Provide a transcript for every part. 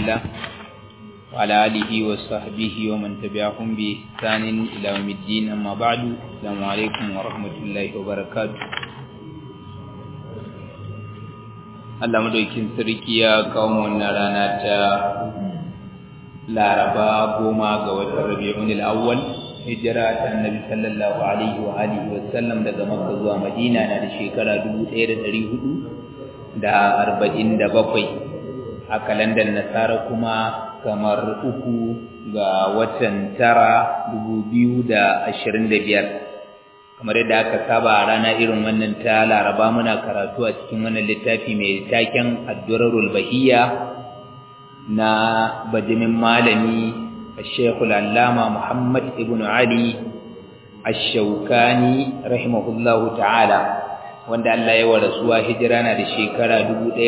الله وعلى آله وصحبه ومن تبعهم بإحسان إلى يوم الدين أما بعد السلام عليكم ورحمة الله وبركاته Allah madaukin sarki ya kawo wannan rana ta Laraba goma ga watan Rabiul Awwal hijira ta Annabi sallallahu alaihi wa alihi wa sallam daga Makka zuwa Madina na da shekara 1447 a kalandar Nasara kuma kamar uku ga watan tara 2025 kamar yadda aka saba a rana irin wannan ta laraba muna karatu a cikin wannan littafi mai taken addurarul bahiyya na bajimin malami shekul allama muhammad ibn ali ash-shawkani rahimahullahu ta'ala wanda Allah ya warasuwa hijira na da shekara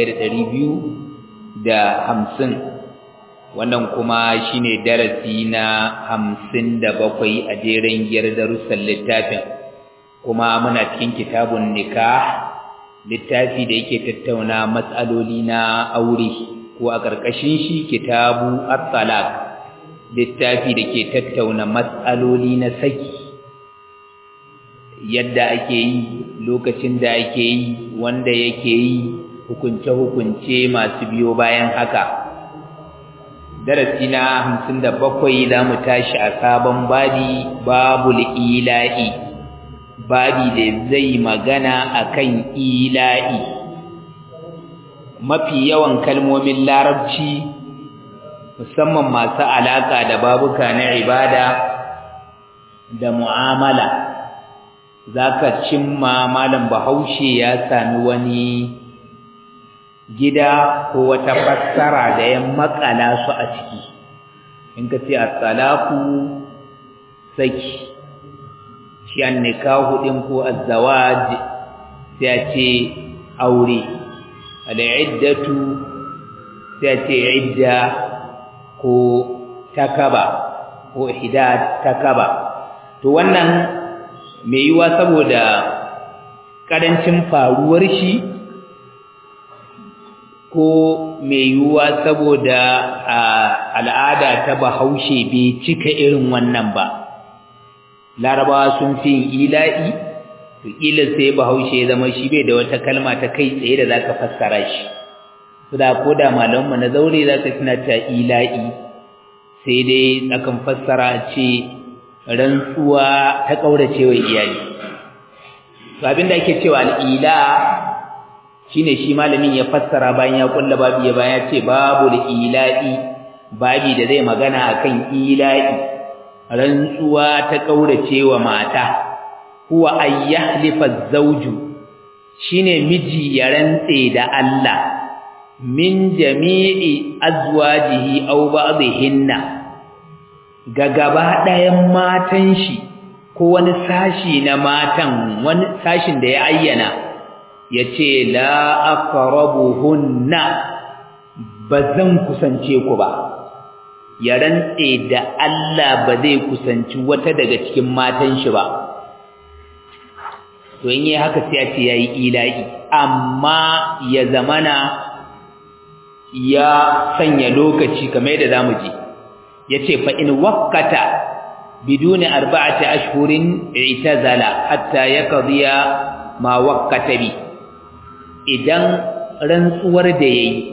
1250 wannan kuma shine darasi na 57 a jeren giyar darussan littafin kuma muna cikin kitabun nikah littafi da yake tattauna matsaloli na aure ko a ƙarƙashin shi kitabu at-talaq littafi da ke tattauna matsaloli na saki yadda ake yi lokacin da ake yi wanda yake yi hukunce-hukunce masu biyo bayan haka darasi na 57 za mu tashi a sabon babi babul ila'i babi da zai magana akan ila'i mafi yawan kalmomin larabci musamman masu alaka da babuka na ibada da mu'amala zaka cimma malam bahaushe ya sami wani gida ko wata fassara da ya makala su a ciki in ka ce at-talaqu saki shi an nikahu din ko azzawaj sai a ce aure al'iddatu sai a ce idda ko takaba ko ihdad takaba to wannan mai yiwa saboda karancin faruwar shi ko mai yiwuwa saboda al'ada ta bahaushe bai cika irin wannan ba larabawa sun fi yin ila'i to kila sai bahaushe ya zama shi bai da wata kalma ta kai tsaye da zaka fassara shi su da ko da malamanmu na zaure zaka tuna ta ila'i sai dai akan fassara ce rantsuwa ta kaurace wa iyali to abin da ake cewa al'ila shine shi malamin ya fassara bayan ya kulla babu ya bayan ce babu ila'i babi da zai magana akan ila'i rantsuwa ta kaurace wa mata huwa ayyahlifa zawju shine miji ya rantse da Allah min jami'i azwajihi aw ba'dhinna ga gaba ɗayan matan shi ko wani sashi na matan wani sashin da ya ayyana yace la aqrabuhunna bazan kusance ku ba ya rantse da Allah ba zai kusanci wata daga cikin matan shi ba to in yi haka sai a ce yayi ilahi amma ya zamana ya sanya lokaci kamar yadda zamu ji yace fa in waqata biduni arba'ati ashhurin i'tazala hatta yaqdiya ma waqata bi idan rantsuwar da yayi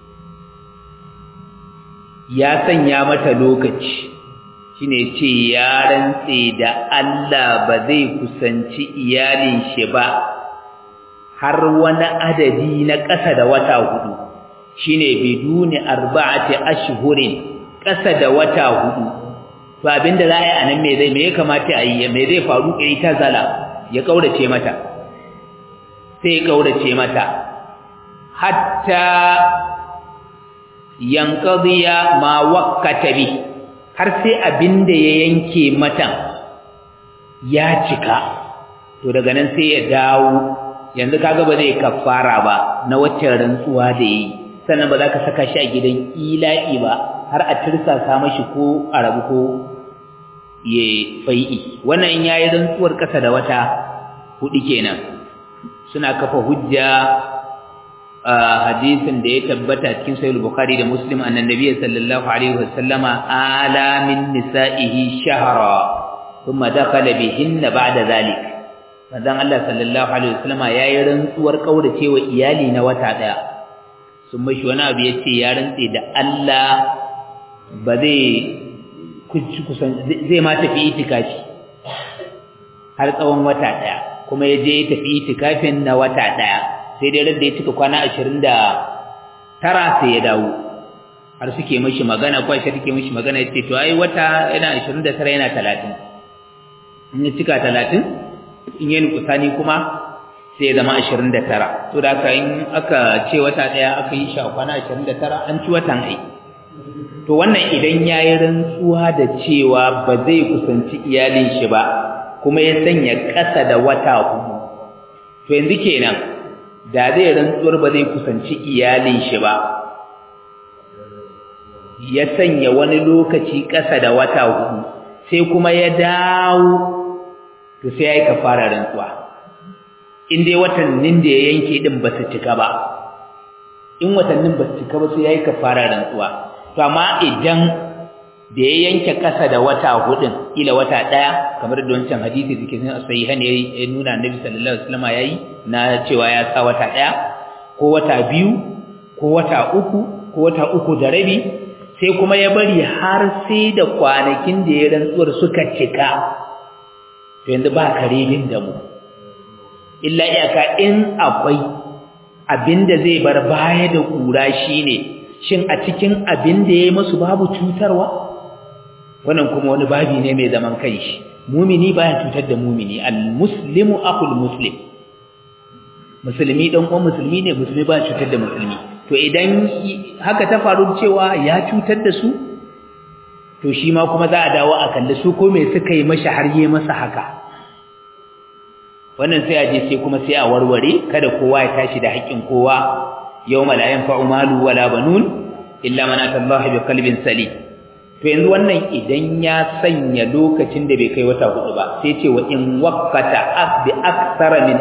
ya sanya mata lokaci shine ce ya rantse da Allah ba zai kusanci iyalin shi ba har wani adadi na ƙasa da wata hudu shine biduni arba'ati ashhurin ƙasa da wata hudu to abinda za a yi anan me zai me ya kamata a yi me zai faru kai ta zala ya kaurace mata sai ya kaurace mata hatta yanqadiya ma waqqata bi har sai abinda ya yanke mata ya cika to daga nan sai ya dawo yanzu kaga ba zai kafara ba na wacce rantsuwa da yi sannan ba za ka saka shi a gidan ila'i ba har a tirsasa mashi ko a rabu ko ya fai'i wannan in yayi rantsuwar kasa da wata hudu kenan suna kafa hujja hadisin da ya tabbata cikin sahih bukhari da muslim annan nabiy sallallahu alaihi wasallama ala min nisaihi shahra thumma dakhala bihinna ba'da zalik manzon Allah sallallahu alaihi wasallama yayi rantsuwar kauracewa iyali na wata daya sun mashi wani abu yace ya rantse da Allah ba zai kusan zai ma tafi itikafi har tsawon wata daya kuma ya je ya tafi itikafin na wata daya sai dai radda ya cika kwana 29 sai ya dawo har suke mashi magana ko shi take mashi magana yace to ai wata yana 29 yana 30 in ya cika 30 in yi kusani kuma sai ya zama 29 to da haka in aka ce wata daya aka yi shi a kwana 29 an ci watan ai to wannan idan yayi rantsuwa da cewa ba zai kusanci iyalin shi ba kuma ya sanya ƙasa da wata hudu to yanzu kenan da zai rantsuwar ba zai kusanci iyalin shi ba ya sanya wani lokaci ƙasa da wata hudu sai kuma ya dawo to sai ya yi kafara rantsuwa in dai watannin da ya yanke din ba su cika ba in watannin ba su cika ba sai ya yi kafara rantsuwa to amma idan da ya yanke kasa da wata hudun ila wata daya kamar da wancan hadisi da ke cikin sahihan ya nuna annabi sallallahu alaihi wasallam yayi na cewa ya sa wata daya ko wata biyu ko wata uku ko wata uku da rabi sai kuma ya bari har sai da kwanakin da ya rantsuwar suka cika to yanzu ba karebin da mu illa iyaka in akwai abinda zai bar baya da kura shine shin a cikin abin da yayi musu babu cutarwa wannan kuma wani babi ne mai zaman kanshi mumini baya cutar da mumini almuslimu akhul muslim musulmi dan uwan musulmi ne musulmi baya cutar da musulmi to idan haka ta faru cewa ya cutar da su to shi ma kuma za a dawo a kalli su ko me suka yi mashi har yi masa haka wannan sai a je sai kuma sai a warware kada kowa ya tashi da haƙƙin kowa yawma la yanfa'u malu wala banun illa man atallaha bi qalbin salim to yanzu wannan idan ya sanya lokacin da bai kai wata hudu ba sai ce wa in waqata bi aktsara min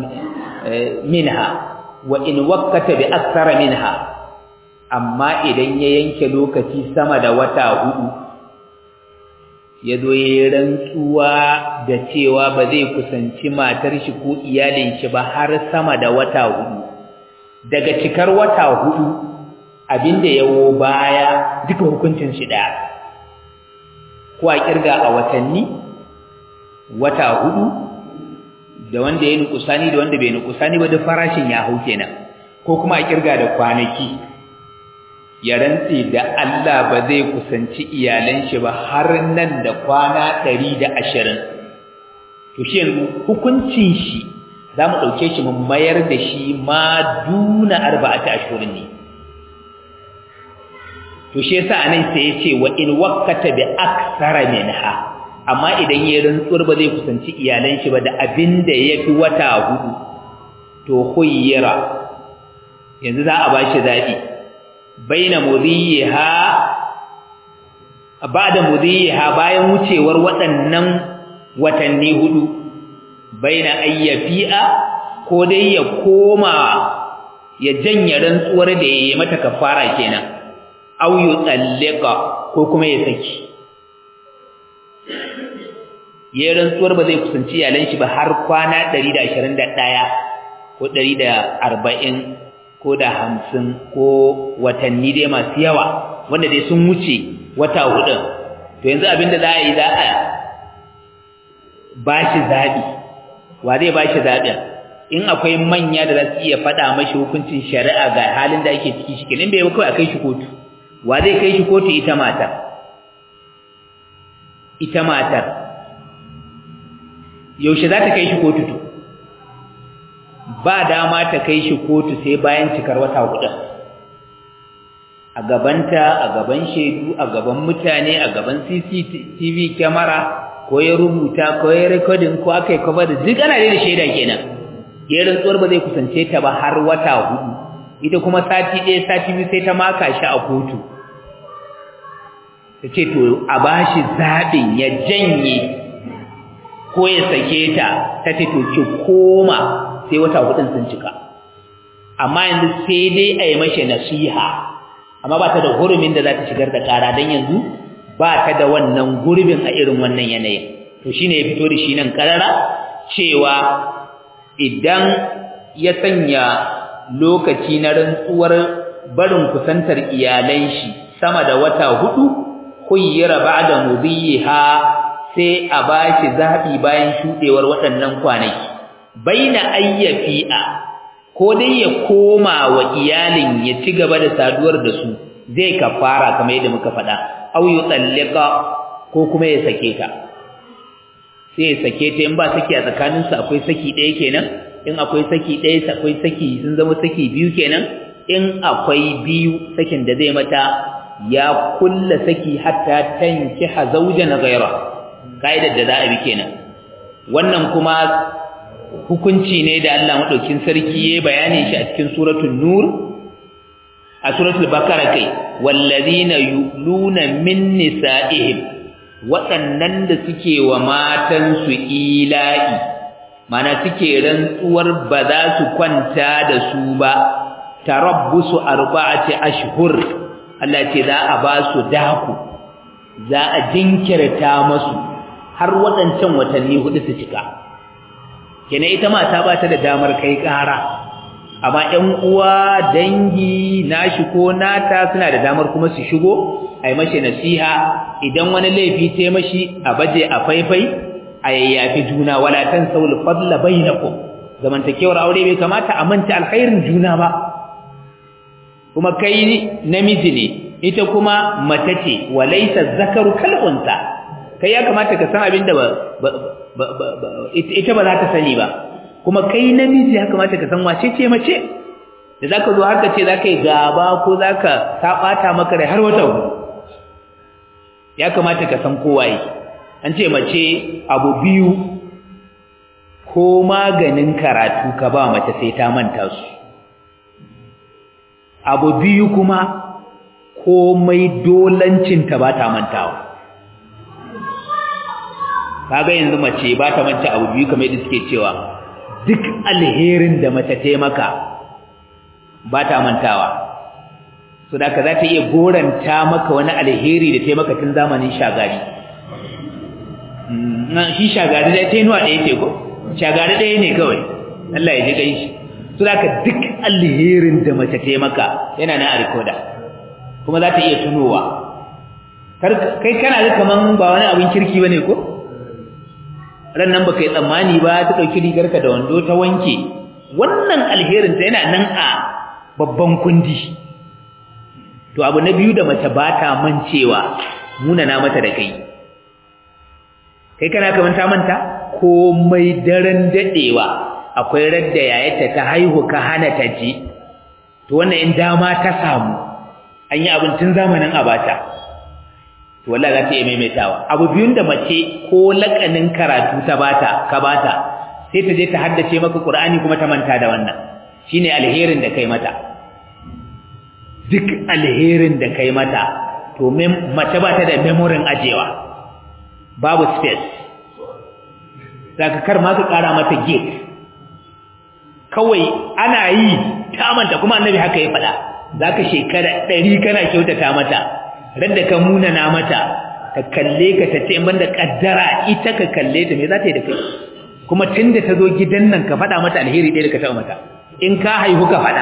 minha wa in waqata bi aktsara minha amma idan ya yanke lokaci sama da wata hudu ya zo ya yi rantsuwa da cewa ba zai kusanci matar shi ko iyalin shi ba har sama da wata hudu daga cikar wata hudu abinda yawo baya duka hukuncin shi daya ko a kirga a watanni wata hudu da wanda ya nukusani da wanda bai nukusani ba da farashin ya hau kenan ko kuma a kirga da kwanaki ya rantse da Allah ba zai kusanci iyalan shi ba har nan da kwana 120 to shi yanzu hukuncin shi zamu dauke shi mun mayar da shi ma duna arba'ati ashhurin ne to shi yasa anan sai yace wa in waqata bi aksara minha amma idan yayin rantsuwar ba zai kusanci iyalan shi ba da abinda yafi wata hudu to khuyyira yanzu za a bashi zabi baina mudhiha ba'da mudhiha bayan wucewar waɗannan watanni hudu baina ayyafi'a ko dai ya koma ya janye rantsuwar da yayi mata kafara kenan aw yutallika ko kuma ya saki yayin rantsuwar ba zai kusanci iyalan shi ba har kwana 121 ko 140 ko da 50 ko watanni dai masu yawa wanda dai sun wuce wata hudu to yanzu abinda za a yi za a bashi zabi wa zai bashi zabin in akwai manya da za su iya faɗa mashi hukuncin shari'a ga halin da ake ciki shi kenan bai ba kawai a kai shi kotu wa zai kai shi kotu ita matar ita matar yaushe za ta kai shi kotu to ba dama ta kai shi kotu sai bayan cikar wata hudu a gabanta a gaban shaidu a gaban mutane a gaban CCTV kyamara ko ya rubuta ko ya recording ko aka yi cover da duk ana da shaida kenan ya rantsuwar ba zai kusance ta ba har wata hudu ita kuma sati ɗaya sati biyu sai ta maka shi a kotu ta ce to a bashi zaɓin ya janye ko ya sake ta ta ce to ki koma sai wata hudun sun cika amma yanzu sai dai a yi mashi nasiha amma ba ta da hurumin da za ta shigar da ƙara don yanzu ba ta da wannan gurbin a irin wannan yanayin to shine ya fito da shi nan ƙarara cewa idan ya sanya lokaci na rantsuwar barin kusantar iyalan shi sama da wata hudu khuyyira ba'da mudhiha sai a bashi zabi bayan shudewar waɗannan kwanaki baina ayyafi'a ko dai ya koma wa iyalin ya ci gaba da saduwar da su zai kafara kamar yadda muka faɗa aw yutallika ko kuma ya sake ta sai ya sake ta in ba saki a tsakaninsu akwai saki ɗaya kenan in akwai saki ɗaya akwai saki sun zama saki biyu kenan in akwai biyu sakin da zai mata ya kulla saki hatta tankiha zawjan ghayra kaidar da za a bi kenan wannan kuma hukunci ne da Allah madaukin sarki ya bayani shi a cikin suratul nur a suratul bakara kai wallazina yuluna min nisaihim waɗannan da suke wa matansu ila'i mana suke rantsuwar ba za su kwanta da su ba tarabbusu arba'ati ashhur Allah ce za a ba su daku za a jinkirta masu har waɗancan watanni hudu su cika kene ita mata ba ta da damar kai ƙara amma ƴan uwa dangi nashi ko nata suna da damar kuma su shigo ai mashi nasiha idan wani laifi ta mashi a baje a faifai a yayyafi juna wala tansawul fadla bainakum zamantakewar aure bai kamata a manta alkhairin juna ba kuma kai namiji ne ita kuma mace ce walaysa zakaru kal unsa kai ya kamata ka san abin da ita ba za ta sani ba kuma kai namiji ya kamata ka san wace ce mace da zaka zo haka ce zaka yi gaba ko zaka sabata maka rai har wata ya kamata ka san kowaye an ce mace abu biyu ko maganin karatu ka ba mace sai ta manta su abu biyu kuma komai dolancin ta ba ta mantawa kaga yanzu mace ba ta manta abu biyu kamar yadda suke cewa duk alherin da mace ta maka ba ta mantawa so da ka za ta iya goranta maka wani alheri da ta maka tun zamanin shagari shi shagari da ta yi nuwa ɗaya ce ko shagari ɗaya ne kawai Allah ya ji kai shi so da ka duk alherin da mace ta maka yana na a rikoda kuma za ta iya tunowa kai kana ga kaman ba wani abin kirki ba ne ko ran nan baka yi tsammani ba ta ɗauki rigarka da wando ta wanke wannan alherin ta yana nan a babban kundi to abu na biyu da mace ba ta mancewa munana mata da kai kai kana kaman ta manta komai daren dadewa akwai radda yayata ta haihu ka hana ta ji to wannan in dama ta samu an yi abin tun zamanin abata to wallahi za ta iya maimaitawa abu biyun da mace ko lakanin karatu ta bata ka bata sai ta je ta haddace maka qur'ani kuma ta manta da wannan shine alherin da kai mata duk alherin da kai mata to mace ba ta da memorin ajewa babu space zaka kar ma ka kara mata gate kawai ana yi ta manta kuma annabi haka ya faɗa zaka shekara 100 kana kyautata mata radda ka munana mata ta kalle ka ta ce in banda kaddara ita ka kalle ta me za ta yi da kai kuma tunda ta zo gidan nan ka faɗa mata alheri ɗaya da ka taɓa mata in ka haihu ka faɗa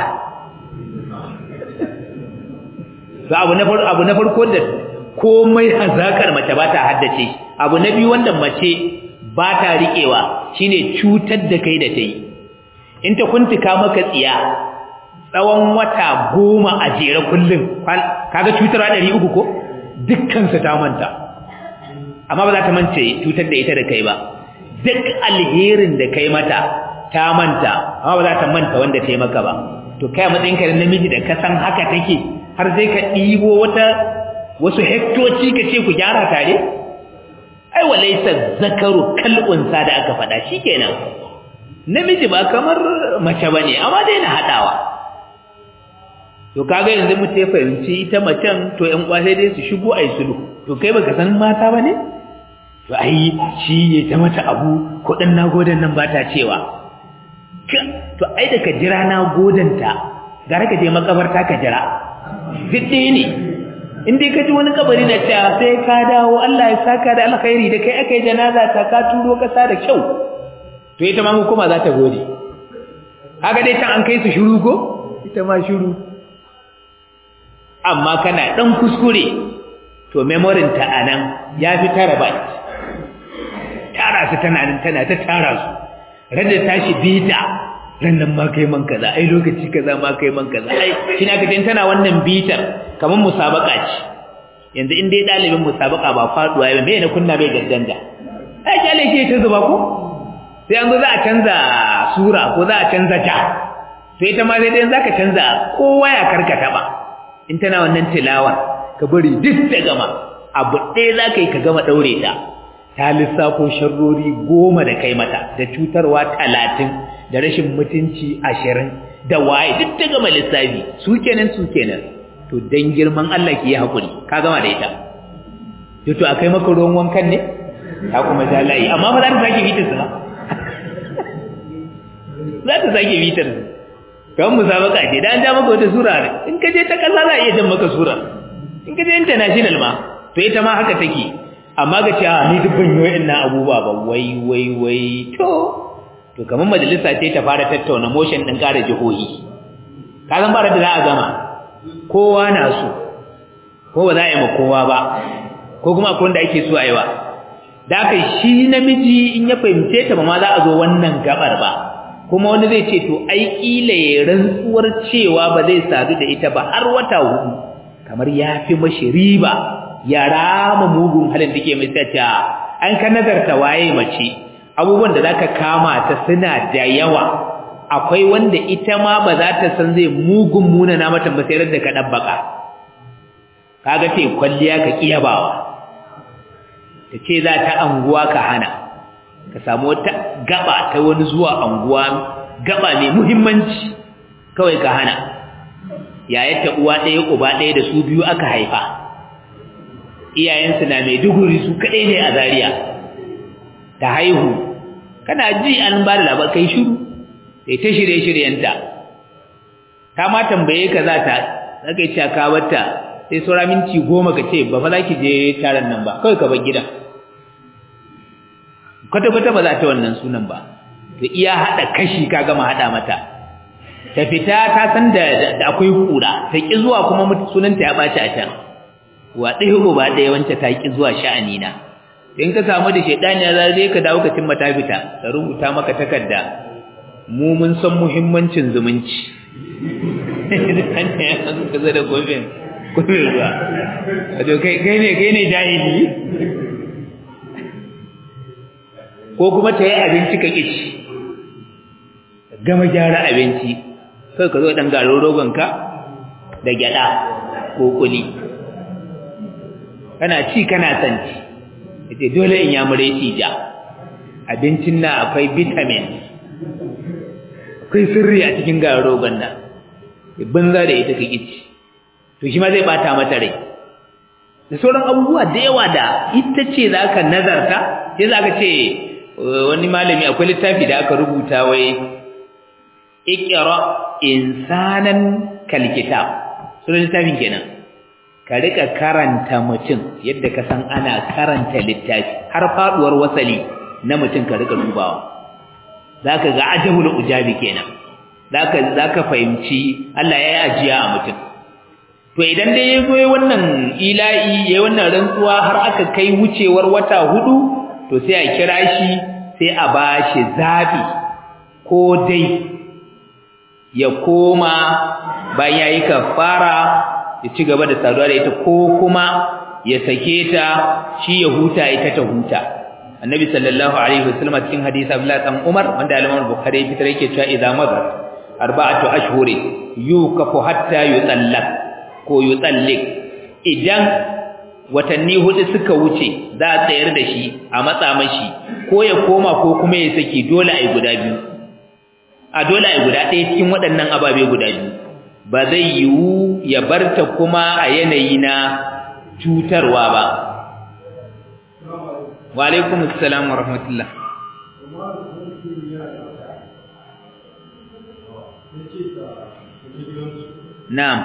ga abu na farko abu na farko da komai hazakar mace ba ta haddace abu na biyu wanda mace ba ta riƙewa shine cutar da kai da ta yi in ta kuntuka maka tsiya tsawon wata goma a jere kullum kaga cutarwa ɗari uku ko dukkansu ta manta amma ba za ta mance cutar da ita da kai ba duk alherin da kai mata ta manta amma ba za ta manta wanda ta yi maka ba to kai a matsayinka da namiji da ka san haka take har sai ka ɗibo wata wasu hektoci ka ce ku gyara tare ai walaisa zakaru kal'unsa da aka faɗa shikenan namiji ba kamar mace bane amma dai na haɗawa to kaga yanzu mu ya fahimci ita macen to ƴan kwasai dai su shigo ai sulhu to kai baka san mata bane to ai shi ya ta mata abu kudin nagodan nan ba ta cewa to ai da ka jira na godanta gara ka je makabarta ka jira fidde ne in dai ka ji wani kabari na cewa sai ka dawo Allah ya saka da alkhairi da kai aka yi janaza ta ka turo kasa da kyau to ita ma hukuma za ta gode haka dai can an kai su shiru ko ita ma shiru amma kana dan kuskure to memorin ta anan ya fi terabyte tara su tana nan tana ta tara su rada tashi bita rannan ma kai man kaza ai lokaci kaza ma kai man kaza ai kina ka tana wannan bitar kaman musabaka ce yanzu in dai dalibin musabaka ba faduwa ba me ne kunna bai gaddanda ai kyale ke ta zuba ko sai an zo za a canza sura ko za a canza ta to ita ma sai dai zaka canza kowa ya karkata ba in tana wannan tilawa ka bari duk ta gama abu ɗaya za ka yi ka gama ɗaure ta ta lissafo sharrori goma da kai mata da cutarwa talatin da rashin mutunci ashirin da waye duk ta gama lissafi su kenan su kenan to dan girman Allah ki yi haƙuri ka gama da ita to akai maka ruwan wankan ne ta kuma ja layi amma ba za ta sake bitar su ba za ta sake bitar su kan musabaka ce da an ja maka wata sura in ka je ta kasa za a iya jan maka sura in ka je international ma to ita ma haka take amma ga cewa ni duk ban yi ina abubuwa ba wai wai wai to to kamar majalisa ce ta fara tattauna motion din kare jihohi ka san bara da za a gama kowa na so ko ba za a yi ma kowa ba ko kuma akwai wanda ake so a yi wa da aka shi namiji in ya fahimce ta ba ma za a zo wannan gabar ba kuma wani zai ce to ai kila ya rantsuwar cewa ba zai sadu da ita ba har wata hudu kamar ya fi mashi riba ya rama mugun halin da ke mai tsata an ka nazarta waye mace abubuwan da zaka kama ta suna da yawa akwai wanda ita ma ba za ta san zai mugun muna na mata masayar da ka dabbaka kaga ce kwalliya ka kiyabawa ta ce za ta anguwa ka hana ka samu wata gaba ta wani zuwa anguwa gaba mai muhimmanci kawai ka hana yayata uwa ɗaya uba ɗaya da su biyu aka haifa iyayensu na mai duguri su kaɗai ne a zariya ta haihu kana ji an ba da labar kai shiru sai ta shirye-shiryenta ta ma tambaye ka za ta zaka yi caka wata sai saura minti goma ka ce ba fa za ki je taron nan ba kawai ka bar gidan kwata-kwata ba za ta wannan sunan ba da iya haɗa kashi ka gama haɗa mata ta fita ta san da akwai kura ta ƙi zuwa kuma sunanta ya ɓaci a can wa ɗaya ko ba ɗaya wancan ta ƙi zuwa sha'anina in ka samu da shaidani ya zai ka dawo ka cimma ta fita ta rubuta maka takarda mu mun san muhimmancin zumunci ka zo da kofin kofin ruwa wato kai ne kai ne jahili ko kuma ta yi abinci ka ƙici gama gyara abinci kai ka zo ɗan garin rogonka da gyaɗa ko kuli kana ci kana sanci yace dole in ya mure ci ja abincin na akwai vitamin akwai sirri a cikin garin rogon nan banza da ita ka ƙici to shi ma zai bata mata rai da sauran abubuwa da yawa da ita ce za ka nazarta sai za ka ce wani malami akwai littafi da aka rubuta wai ikira insanan kalkitab sunan littafin kenan ka rika karanta mutum yadda ka san ana karanta littafi har faduwar wasali na mutum ka rika dubawa zaka ga ajabul ujabi kenan zaka zaka fahimci Allah ya yi ajiya a mutum to idan dai ya zo wannan ila'i yayin wannan rantsuwa har aka kai wucewar wata hudu to sai a kira shi sai a bashi zabi ko dai ya koma bayan yayi kafara ya ci gaba da saduwa da ita ko kuma ya sake ta shi ya huta ita ta huta annabi sallallahu alaihi wasallam cikin hadisi Abdullah dan Umar wanda al-Imam Bukhari ya fitar yake cewa idza madar arba'atu ashhuri yukafu hatta yutallaq ko yutalliq idan watanni hudu suka wuce za a tsayar da shi a matsa mashi ko ya koma ko kuma ya saki dole ai guda biyu a dole ai guda ɗaya cikin waɗannan ababe guda biyu ba zai yiwu ya barta kuma a yanayi na cutarwa ba wa alaikum assalam wa rahmatullah na'am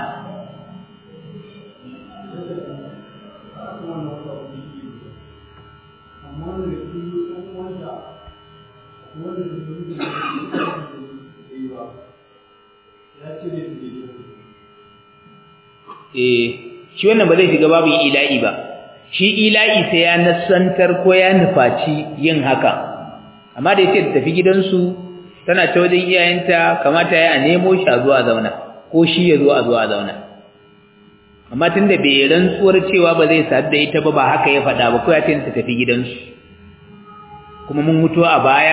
eh shi wannan ba zai shiga babu ila'i ba shi ila'i sai ya nasantar ko ya nufaci yin haka amma da yace tafi gidansu tana ta wajen iyayenta kamata ya nemo shi a zuwa zauna ko shi ya zo a zuwa zauna amma tunda bai rantsuwar cewa ba zai sadu da ita ba ba haka ya faɗa ba ko ya ce ta tafi gidansu kuma mun mutu a baya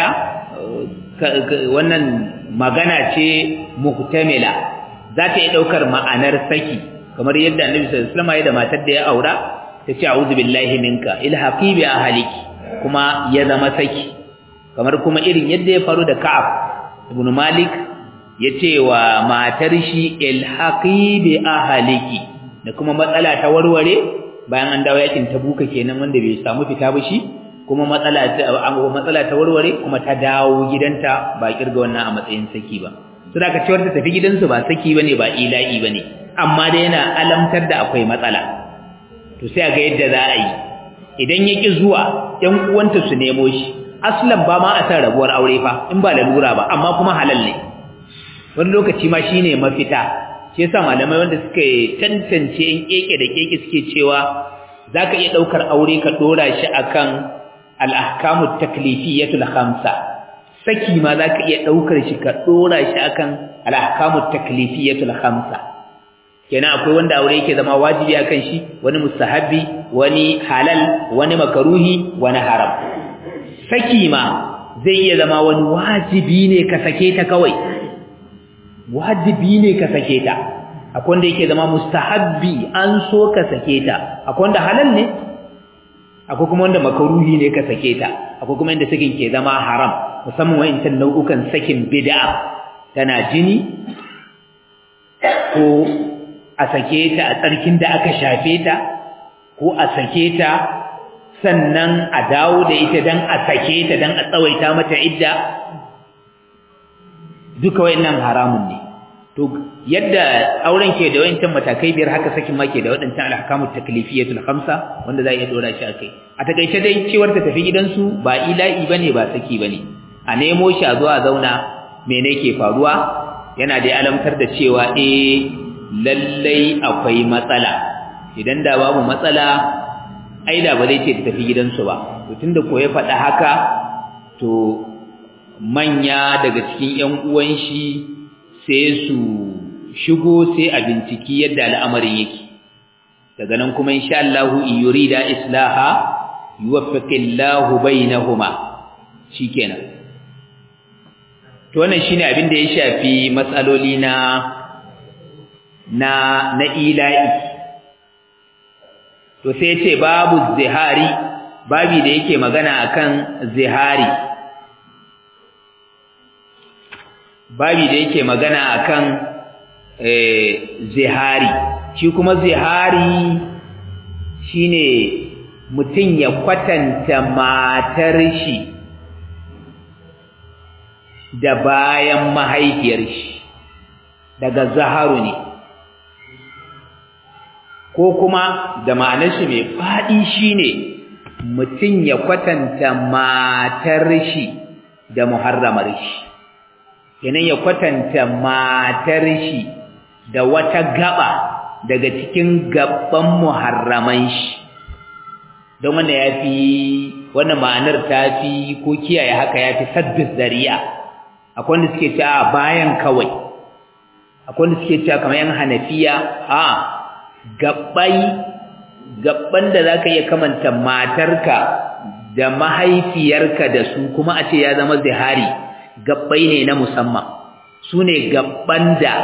wannan magana ce muhtamila za ta iya ɗaukar ma'anar saki kamar yadda annabi sallallahu alaihi wasallam ya da matar da ya aura ta ce a'udhu billahi minka ilhaqi bi ahliki kuma ya zama saki kamar kuma irin yadda ya faru da Ka'ab ibn Malik ya ce wa matar shi ilhaqi bi ahliki da kuma matsala ta warware bayan an dawo yakin Tabuka kenan wanda bai samu fita ba shi kuma matsala ta matsala ta warware kuma ta dawo gidanta ba kirga wannan a matsayin saki ba to da ka cewar ta tafi gidansu ba saki bane ba ila'i bane amma dai yana alamtar da akwai matsala to sai ga yadda za a yi idan ya ki zuwa ƴan uwanta su nemo shi aslan ba ma a san rabuwar aure fa in ba lalura ba amma kuma halal ne wani lokaci ma shine mafita shi yasa malamai wanda suka tantance in keke da keke suke cewa zaka iya daukar aure ka dora shi akan al-ahkamut taklifiyatul khamsa saki ma zaka iya daukar shi ka dora shi akan al-ahkamut taklifiyatul khamsa kenan akwai wanda aure yake zama wajibi akan shi wani mustahabi wani halal wani makaruhi wani haram saki ma zai iya zama wani wajibi ne ka sake ta kawai wajibi ne ka sake ta akwai wanda yake zama mustahabbi an so ka sake ta akwai wanda halal ne akwai kuma wanda makaruhi ne ka sake ta akwai kuma inda sakin ke zama haram musamman wa'incan nau'ukan sakin bid'a tana jini ko a sake ta a tsarkin da aka shafe ta ko a sake ta sannan a dawo da ita dan a sake ta dan a tsawaita mata idda duka wayannan haramun ne to yadda auren ke da wayancan matakai biyar haka sakin ma ke da wadancan al-ahkamut taklifiyatul khamsa wanda za a iya dora shi akai a takaice dai cewar ta tafi gidansu ba ila'i bane ba saki bane a nemo shi a zuwa zauna mene ke faruwa yana da alamtar da cewa eh lallai akwai matsala idan da babu matsala ai da ba zai ce ta tafi gidansu ba to tunda ko ya faɗa haka to manya daga cikin ƴan uwan shi sai su shigo sai a binciki yadda al'amarin yake daga nan kuma insha Allah yurida islaha yuwaffiqillahu bainahuma shikenan to wannan shine abin da ya shafi matsaloli na na na ila'i to sai ce babu zihari babi da yake magana akan zihari babi da yake magana akan eh zihari shi kuma zihari shine mutum ya kwatanta matar shi da bayan mahaifiyar shi daga zaharu ne ko kuma da ma'anar shi mai faɗi shine mutum ya kwatanta matar shi da muharramar shi kenan ya kwatanta matar shi da wata gaba daga cikin gaban muharraman shi don wanda ya fi wannan ma'anar ta fi ko kiyaye haka ya fi sabbin zari'a akwai wanda suke cewa bayan kawai akwai wanda suke cewa kamar yan hanafiya a gabbai gabban da zaka iya kamanta matarka da mahaifiyarka da su kuma a ce ya zama zihari gabbai ne na musamman su ne gabban da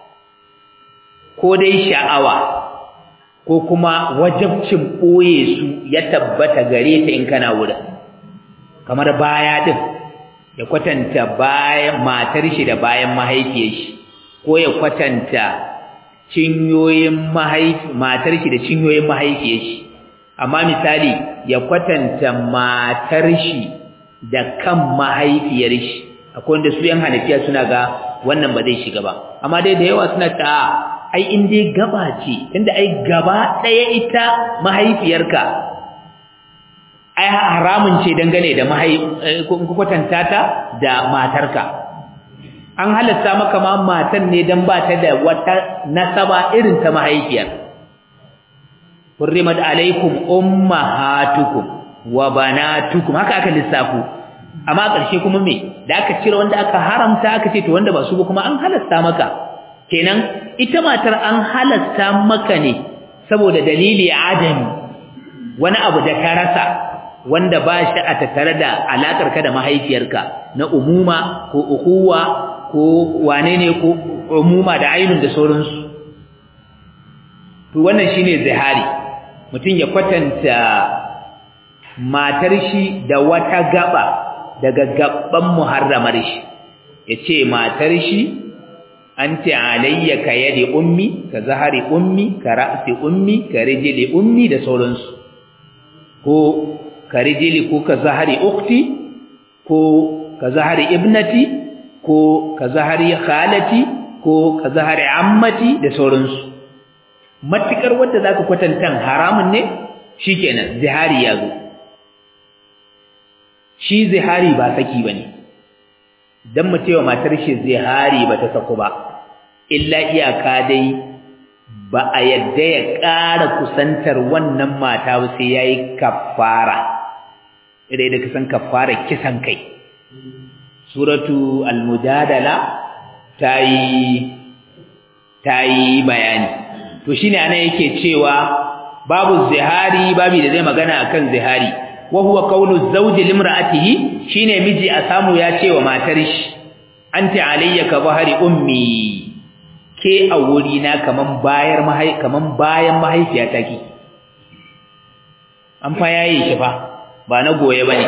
ko dai sha'awa ko kuma wajabcin ɓoye su ya tabbata gare ta in kana wurin kamar baya din ya kwatanta bayan matar shi da bayan mahaifiyar shi ko ya kwatanta cinyoyin mahaifi matar shi da cinyoyin mahaifiyar shi amma misali ya kwatanta matar shi da kan mahaifiyar shi akwai wanda su yan hanafiya suna ga wannan ba zai shiga ba amma dai da yawa suna ta ai in dai gaba ce tunda ai gaba ɗaya ita mahaifiyarka ai haramun ce dangane da kwatanta ta da matarka an halatta maka ma matan ne dan ba ta da wata nasaba irin ta mahaifiyar hurrimat alaikum ummahatukum wa banatukum haka aka lissafu amma ƙarshe kuma me da aka cire wanda aka haramta aka ce to wanda ba su ba kuma an halasta maka kenan ita matar an halasta maka ne saboda dalili adami wani abu da ka rasa wanda ba shi a tattare da alakar ka da mahaifiyarka na umuma ko ukuwa ko wane ne ko umuma da ainun da sauransu to wannan shine zihari mutum ya kwatanta matar shi da wata gaba daga gaban muharramar shi yace matar shi anti alayya ka yadi ummi ka zahari ummi ka ra'si ummi ka rijli ummi da sauransu ko ka rijli ko ka zahari ukhti ko ka zahari ibnati ko ka zahari khalati ko ka zahari ammati da sauransu matukar wanda zaka kwatantan haramun ne shikenan zihari ya zo shi zihari ba saki bane dan mutewa matar shi zihari bata saku ba illa iyaka dai ba a yadda ya ƙara kusantar wannan mata ba sai yayi kafara idan da kasan kafara kisan kai suratu al-mujadala tayi tayi bayani to shine ana yake cewa babu zihari babu da zai magana akan zihari wa huwa qawlu zawji limra'atihi shine miji a samu ya ce wa matar shi anti alayya ka bahari ummi ke a wuri na kaman bayar mahai kaman bayan mahaifiyata ki an fa yayi shi fa ba na goye bane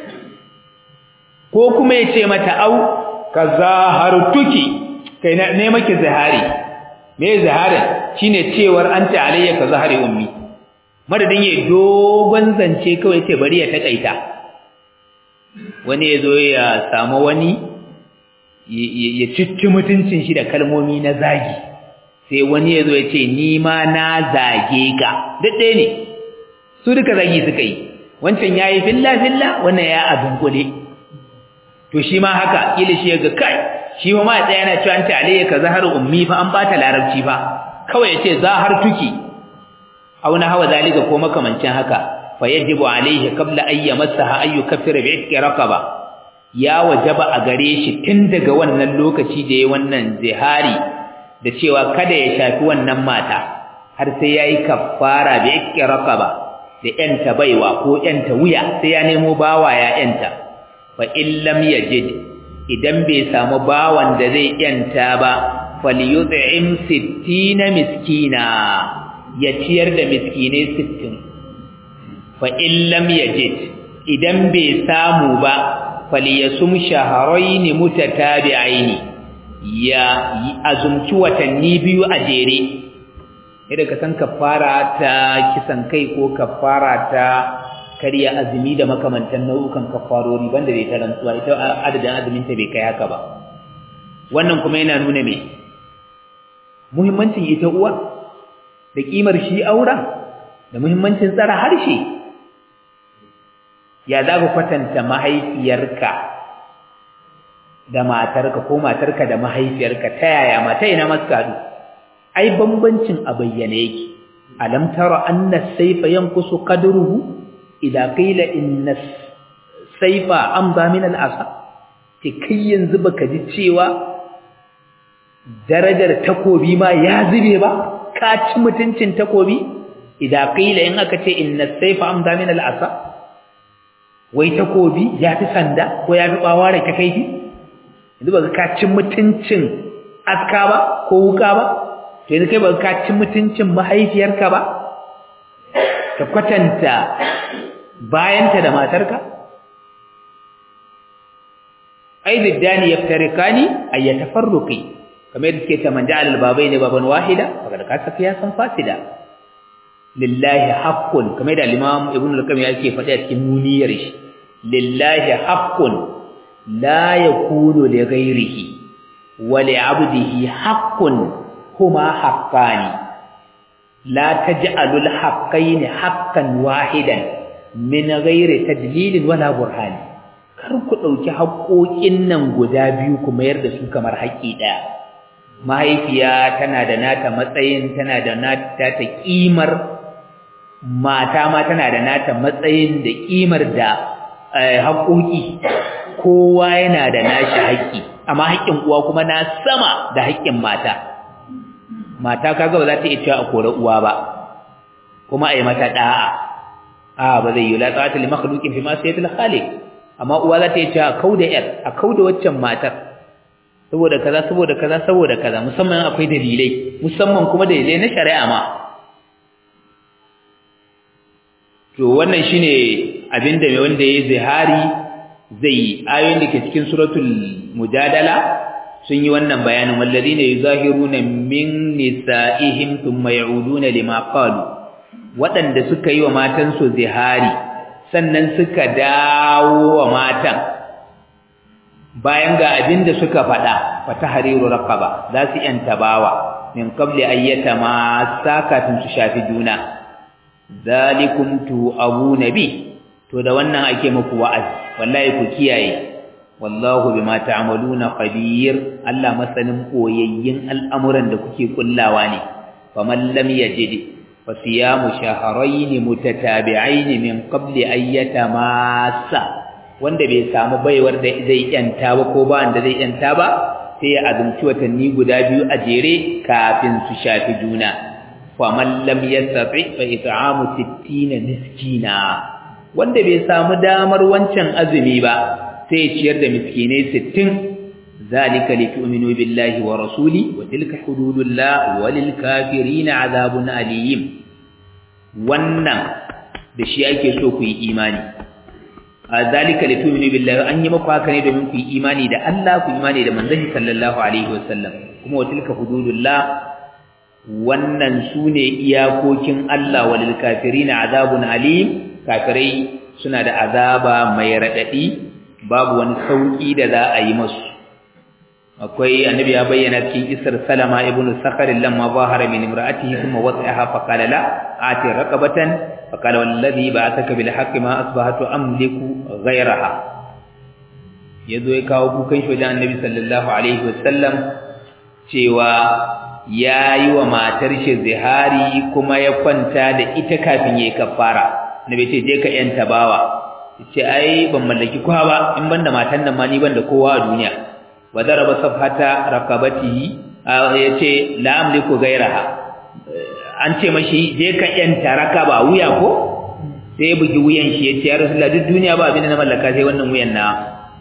ko kuma ya ce mata au kazahartuki kai na ne maki zahari me zahari shine cewar anti alayya ka zahari ummi madadin ya dogon zance kawai ce bari ya takaita wani ya zo ya samu wani ya citti mutuncin shi da kalmomi na zagi sai wani ya zo ya ce ni ma na zage ka duk ɗaya ne su duka zagi suka yi wancan ya yi filla-filla wannan ya abin kule to shi ma haka kila shi ya ga kai shi ma ma ya tsaya yana cewa an ta alayya ka zahar ummi fa an bata larabci fa kawai ya ce zahar tuki aw na hawa zalika ko makamancin haka fa yajibu alayhi qabla an yamassaha ay yukaffira bi itqi raqaba ya wajaba a gare shi tun daga wannan lokaci da yayi wannan zihari da cewa kada ya shafi wannan mata har sai yayi kaffara bi itqi raqaba da yanta baiwa ko yanta wuya sai ya nemo bawa ya yanta fa illam yajid idan bai samu bawan da zai yanta ba falyut'im 60 miskina ya ciyar da miskinai sittin fa in lam yajid idan bai samu ba falyasum shahrayn mutatabi'ain ya azumci watanni biyu a jere idan ka san kafara ta kisan kai ko kafara ta karya azumi da makamantan nau'ukan kafarori banda bai ta rantsuwa ita adadin azumin ta bai kai haka ba wannan kuma yana nuna me muhimmancin ita uwa da kimar shi auren da muhimmancin tsara harshe ya za ka kwatanta mahaifiyarka da matarka ko matarka da mahaifiyarka ta yaya mata ina maskadu ai bambancin a bayyane yake alam tara anna sayfa yanqusu qadruhu idza qila inna sayfa amza min al-asa ke kai yanzu baka ji cewa darajar takobi ma ya zube ba ka ci mutuncin takobi idza qila in aka ce inna sayfa amda min al-asa wai takobi ya fi sanda ko ya fi bawara ta kaifi yanzu baka ka ci mutuncin aska ba ko wuka ba to yanzu kai baka ka ci mutuncin mahaifiyarka ba ka kwatanta bayanta da matarka ai biddani yaftarikani ay yatafarruqi kamar yadda suke ta manja alal babai ne baban wahida daga ka saka ya san fasida lillahi haqqun kamar da imam ibnu al-qayyim yake faɗi a cikin nuniyar shi lillahi haqqun la yakunu li ghayrihi wa li 'abdihi haqqun huma haqqani la taj'alu al-haqqayn haqqan wahidan min ghairi tadlilin wala burhani kar ku dauki haƙoƙin nan guda biyu ku mayar da su kamar haƙi ɗaya mahaifiya tana da nata matsayin tana da nata ta kimar mata ma tana da nata matsayin da kimar da haƙoƙi kowa yana da nashi haƙi amma haƙin uwa kuma na sama da haƙin mata mata kaga ba za ta iya cewa a kore uwa ba kuma a yi mata da'a a ba zai yi la ta'ata li makhluqin fi ma sayyidu khaliq amma uwa za ta iya cewa a kauda yar a kauda waccan matar saboda kaza saboda kaza saboda kaza musamman akwai dalilai musamman kuma dalilai na shari'a ma to wannan shine abinda mai wanda yayi zihari zai ayoyin da ke cikin suratul mujadala sun yi wannan bayanin walladina yuzahiruna min nisaihim thumma ya'uduna lima qalu waɗanda suka yi wa matan su zihari sannan suka dawo wa matan bayan ga abin da suka faɗa fata hariru raqaba za su yanta bawa min qabli ayyata ma sakatun su shafi juna zalikum tu abu nabi to da wannan ake muku wa'azi wallahi ku kiyaye wallahu bima ta'maluna khabir Allah masanin koyayyin al'amuran da kuke kullawa ne faman lam yajid fa siyamu shahrayn mutatabi'ain min qabli ayyata massa wanda bai samu baiwar da zai yanta ba ko ba wanda zai yanta ba sai ya azumci watanni guda biyu a jere kafin su shafi juna faman lam yastati fa it'amu 60 miskina wanda bai samu damar wancan azumi ba sai ciyar da miskinai 60 zalika litu'minu billahi wa rasuli wa tilka hududullah walil kafirin azabun alim wannan da shi ake so ku yi imani zalika litu'minu billahi an yi muku haka ne domin ku yi imani da Allah ku imani da manzon sallallahu alaihi wasallam kuma wa tilka hududullah wannan sune iyakokin Allah walil kafirin azabun alim kafirai suna da azaba mai radadi babu wani sauki da za a yi musu akwai annabi ya bayyana cikin isar salama ibn sakhar lamma zahara min imra'atihi thumma wada'aha fa qala la ati raqabatan fa qala wallazi ba'athaka bil haqqi ma asbahatu amliku ghayraha yazo ya kawo kukan shi wajen annabi sallallahu alaihi wasallam cewa yayi wa matar shi zihari kuma ya kwanta da ita kafin yayi kafara nabi ce je ka yanta bawa ce ai ban mallaki kowa ba in banda matan nan ma ni banda kowa a duniya wa daraba safhata raqabatihi yace la amliku ghayraha an ce mashi je ka yanta rakaba wuya ko sai ya bugi wuyan shi yace ya rasulullah duk duniya ba abin da na mallaka sai wannan wuyan na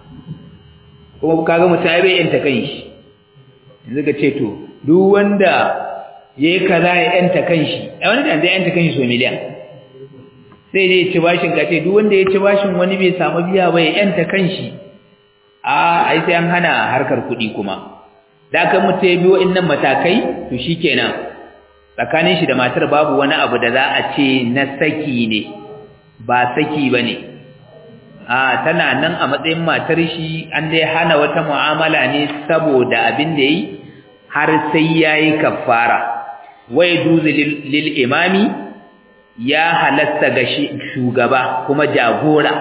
kuma kaga mutum ai bai yanta kanshi yanzu ka ce to duk wanda yayi kaza ya yanta kanshi ai wani da zai yanta kanshi so miliyan sai dai ci bashin ka ce duk wanda ya ci bashin wani bai samu biya ba ya yanta kanshi a ai sai an hana harkar kuɗi kuma da kan mutum ya biyo innan matakai to shikenan tsakanin shi da matar babu wani abu da za a ce na saki ne ba saki bane a tana nan a matsayin matar shi an dai hana wata mu'amala ne saboda abin da yi har sai yayi kafara wai duzu lil imami ya halatta ga shugaba kuma jagora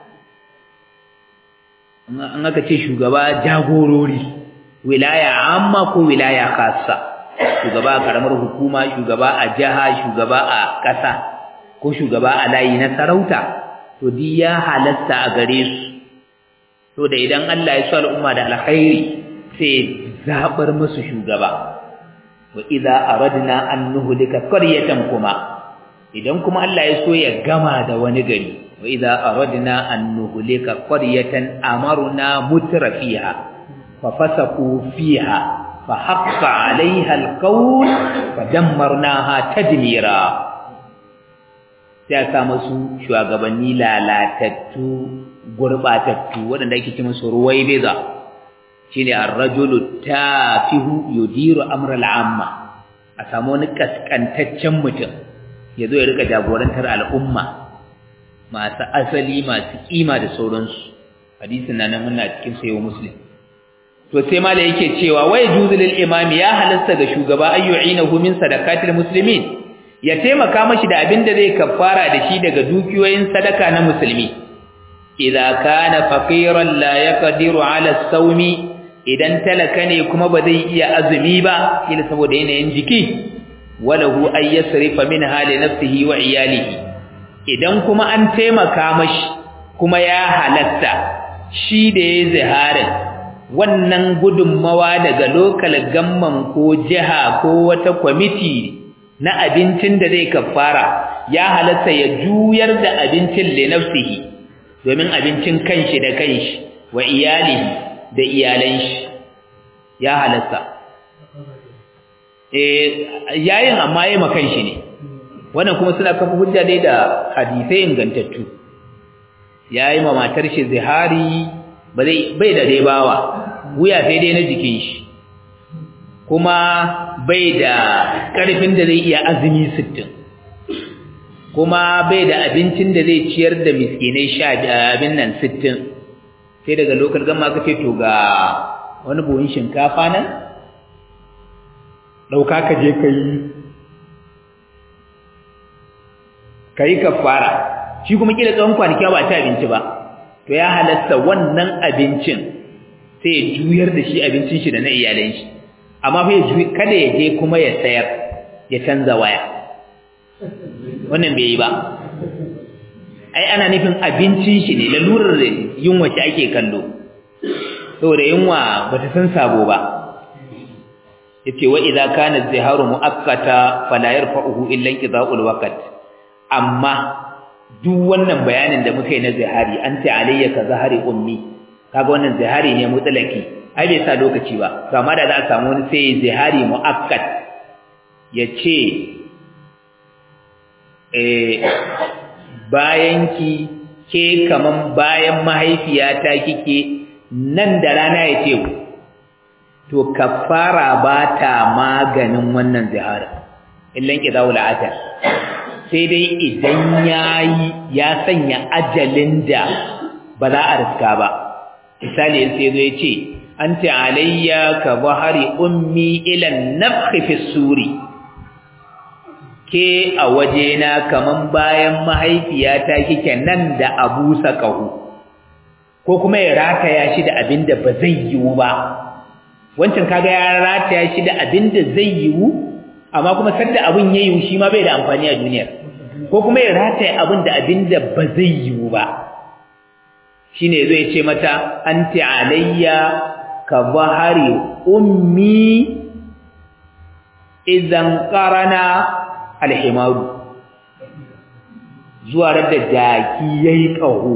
an aka ce shugaba jagorori wilaya amma ko wilaya khassa shugaba a karamar hukuma shugaba a jaha shugaba a ƙasa ko shugaba a layi na sarauta to di ya halatta a gare su to da idan Allah ya so al'umma da alkhairi sai zabar musu shugaba wa idza aradna an nuhlika qaryatan kuma idan kuma Allah ya so ya gama da wani gari wa idza aradna an nuhlika qaryatan amarna mutrafiha fa fasaku fiha fa haqqa 'alayha alqawl fa dammarnaha tadmira sai aka musu shugabanni lalatattu gurbatattu wanda ake ce musu ruwaibeza shine ar-rajulu tafihu yudiru amra al-amma a samu wani kaskantaccen mutum ya zo ya rika jagorantar al'umma masu asali masu kima da sauransu hadisin na nan muna cikin sayo muslim to sai mala yake cewa wai juzul imami ya halasta ga shugaba ayyu'inahu min sadaqatil muslimin ya taimaka mashi da abin da zai kafara da shi daga dukiyoyin sadaka na musulmi idza kana faqiran la yaqdiru ala sawmi idan talaka ne kuma ba zai iya azumi ba kila saboda yanayin jiki walahu ay yasrifa min hali nafsihi wa iyalihi idan kuma an taimaka mashi kuma ya halatta shi da ya ziharin wannan gudunmawa daga lokal gamman ko jiha ko wata kwamiti na abincin da zai kafara ya halatta ya juyar da abincin li nafsihi domin abincin kanshi da kanshi wa iyalihi da iyalan shi ya halatta eh yayin amma yayi makan shi ne wannan kuma suna kafa hujja dai da hadisai ingantattu yayi ma matar shi zihari ba zai bai da dai bawa wuya sai dai na jikin shi kuma bai da karfin da zai iya azumi 60 kuma bai da abincin da zai ciyar da miskinai sha abin nan 60 sai daga lokal gama ka ce to ga wani buhun shinkafa nan ɗauka ka je ka yi ka yi kafara shi kuma kila tsawon kwanaki ba ta abinci ba to ya halatta wannan abincin sai ya juyar da shi abincin shi da na iyalan shi amma fa ya kada ya je kuma ya sayar ya canza waya wannan bai yi ba ai ana nufin abincin shi ne lalurar yunwa shi ake kallo saboda yunwa bata san sabo ba yace wa idza kana ziharu muakkata fala yarfa'uhu illa inqida'ul waqt amma duk wannan bayanin da muka yi na zihari an ta alayya ka zahari ummi kaga wannan zihari ne mutlaki ai bai sa lokaci ba to amma da za a samu wani sai zihari muakkat yace eh bayanki ke kaman bayan mahaifiyata kike nan da rana yace to kafara ba ta maganin wannan zihara illan qidawul ajal sai dai idan yayi ya sanya ajalin da ba za a riska ba misali sai zo yace anti alayya ka bahari ummi ila nafkhi fi suri ke a wajena kaman bayan mahaifiyata kike nan da abusa kahu ko kuma ya rataya shi da abinda ba zai yiwu ba wancan kaga ya rataya shi da abin da zai yiwu amma kuma sanda abin ya yiwu shi ma bai da amfani a duniyar ko kuma ya rataya abin da abin da ba zai yiwu ba shine zai ce mata anti alayya ka bahari ummi idan qarana alhimaru zuwa da jaki yayi kaho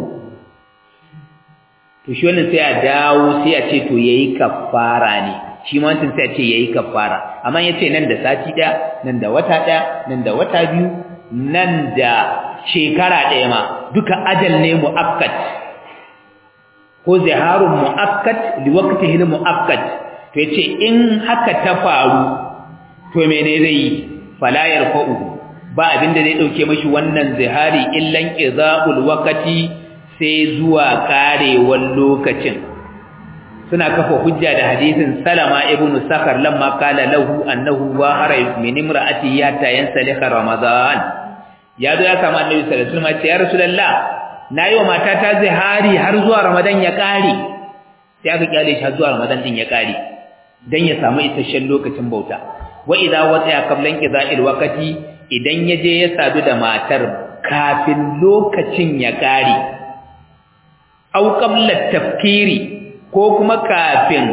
to shi wannan sai a dawo sai a ce to yayi kafara ne shi ma wancan sai a ce yayi kafara amma yace nan da sati ɗaya nan da wata ɗaya nan da wata biyu nan da shekara ɗaya ma duka ajal ne muakkat ko ziharun muakkat li waqtihi muakkat to yace in haka ta faru to mene zai yi fala yarfa'u ba abinda zai dauke mashi wannan zihari illan izaul waqti sai zuwa karewar lokacin suna kafa hujja da hadisin Salama ibn Sakhar lamma qala lahu annahu wa hara min imra'ati ya tayansalika Ramadan ya zo ya kama Annabi sallallahu alaihi wasallam ya Rasulullah nayi wa matata zihari har zuwa Ramadan ya kare sai aka kyale shi har zuwa Ramadan din ya kare dan ya samu isasshen lokacin bauta wa idza wata qablan qida'il waqti idan yaje ya sadu da matar kafin lokacin ya kare au qabla tafkiri ko kuma kafin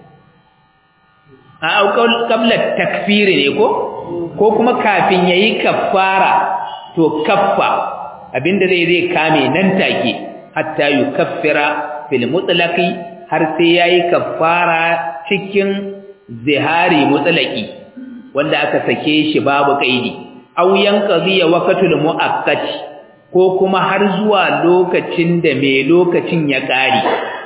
au qabla takfiri ne ko ko kuma kafin yayi kaffara to kaffa abinda zai zai kame nan take hatta yukaffira fil mutlaqi har sai yayi kaffara cikin zihari mutlaqi wanda aka sake shi babu kaidi au yanqadi waqtul muakkad ko kuma har zuwa lokacin da mai lokacin ya ƙare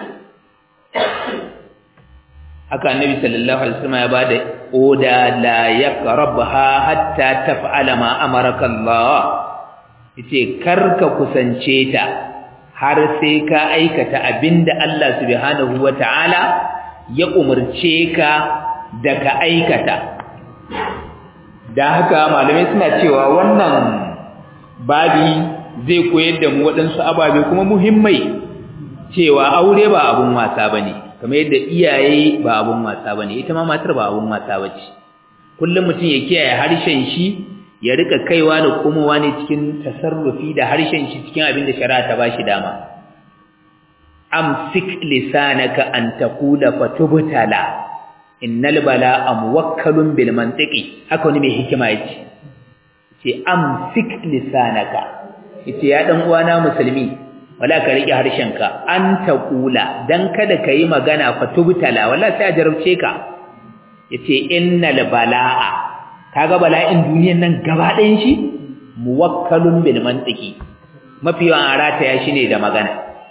haka annabi sallallahu alaihi wasallam ya bada oda la yaqrabha hatta taf'ala ma amaraka Allah yace karka kusance ta har sai ka aikata abinda Allah subhanahu wataala ya umarce ka da ka aikata da haka malamai suna cewa wannan babi zai koyar da mu waɗansu ababe kuma muhimmai cewa aure ba abun wasa bane kamar yadda iyaye ba abun wasa bane ita ma matar ba abun wasa bace kullum mutum ya kiyaye harshen shi ya rika kaiwa da komowa ne cikin tasarrufi da harshen shi cikin abin da shari'a ta bashi dama amsik lisanaka an taqula fatubtala innal bala'a muwakkalun bil mantiqi haka wani mai hikima yace ce amsik lisanaka yace ya dan uwana musulmi wala ka rike harshenka an taqula dan kada kai magana fatubtala wala sai a jarabce ka yace innal bala'a kaga bala'in duniyan nan gaba ɗayan shi muwakkalun bil mantiqi mafi yawan arata ya shine da magana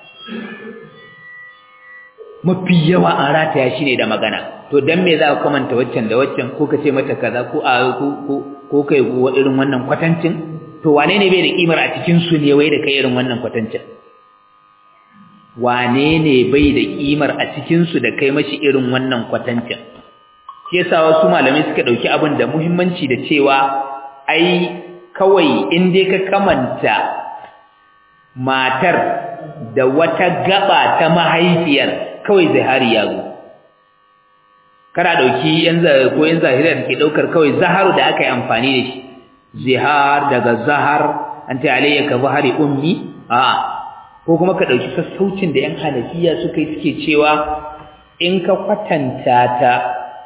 mafi yawa an rataya shi ne da magana to dan me za ka kamanta waccan da waccan ko ka ce mata kaza ko a ko ko kai irin wannan kwatancin to wane ne bai da kimar a cikin su ne wai da kai irin wannan kwatancin wane ne bai da kimar a cikin su da kai mashi irin wannan kwatancin shi yasa wasu malamai suka dauki abin da muhimmanci da cewa ai kawai in dai ka kamanta matar da wata gaba ta mahaifiyar kawai zahari ya zo kana dauki yan ko yan zahira da ke daukar kawai zaharu da aka yi amfani da shi zihar daga zahar anta alayya ka zahari ummi a ko kuma ka dauki sassaucin da yan hanafiya suka yi suke cewa in ka kwatanta ta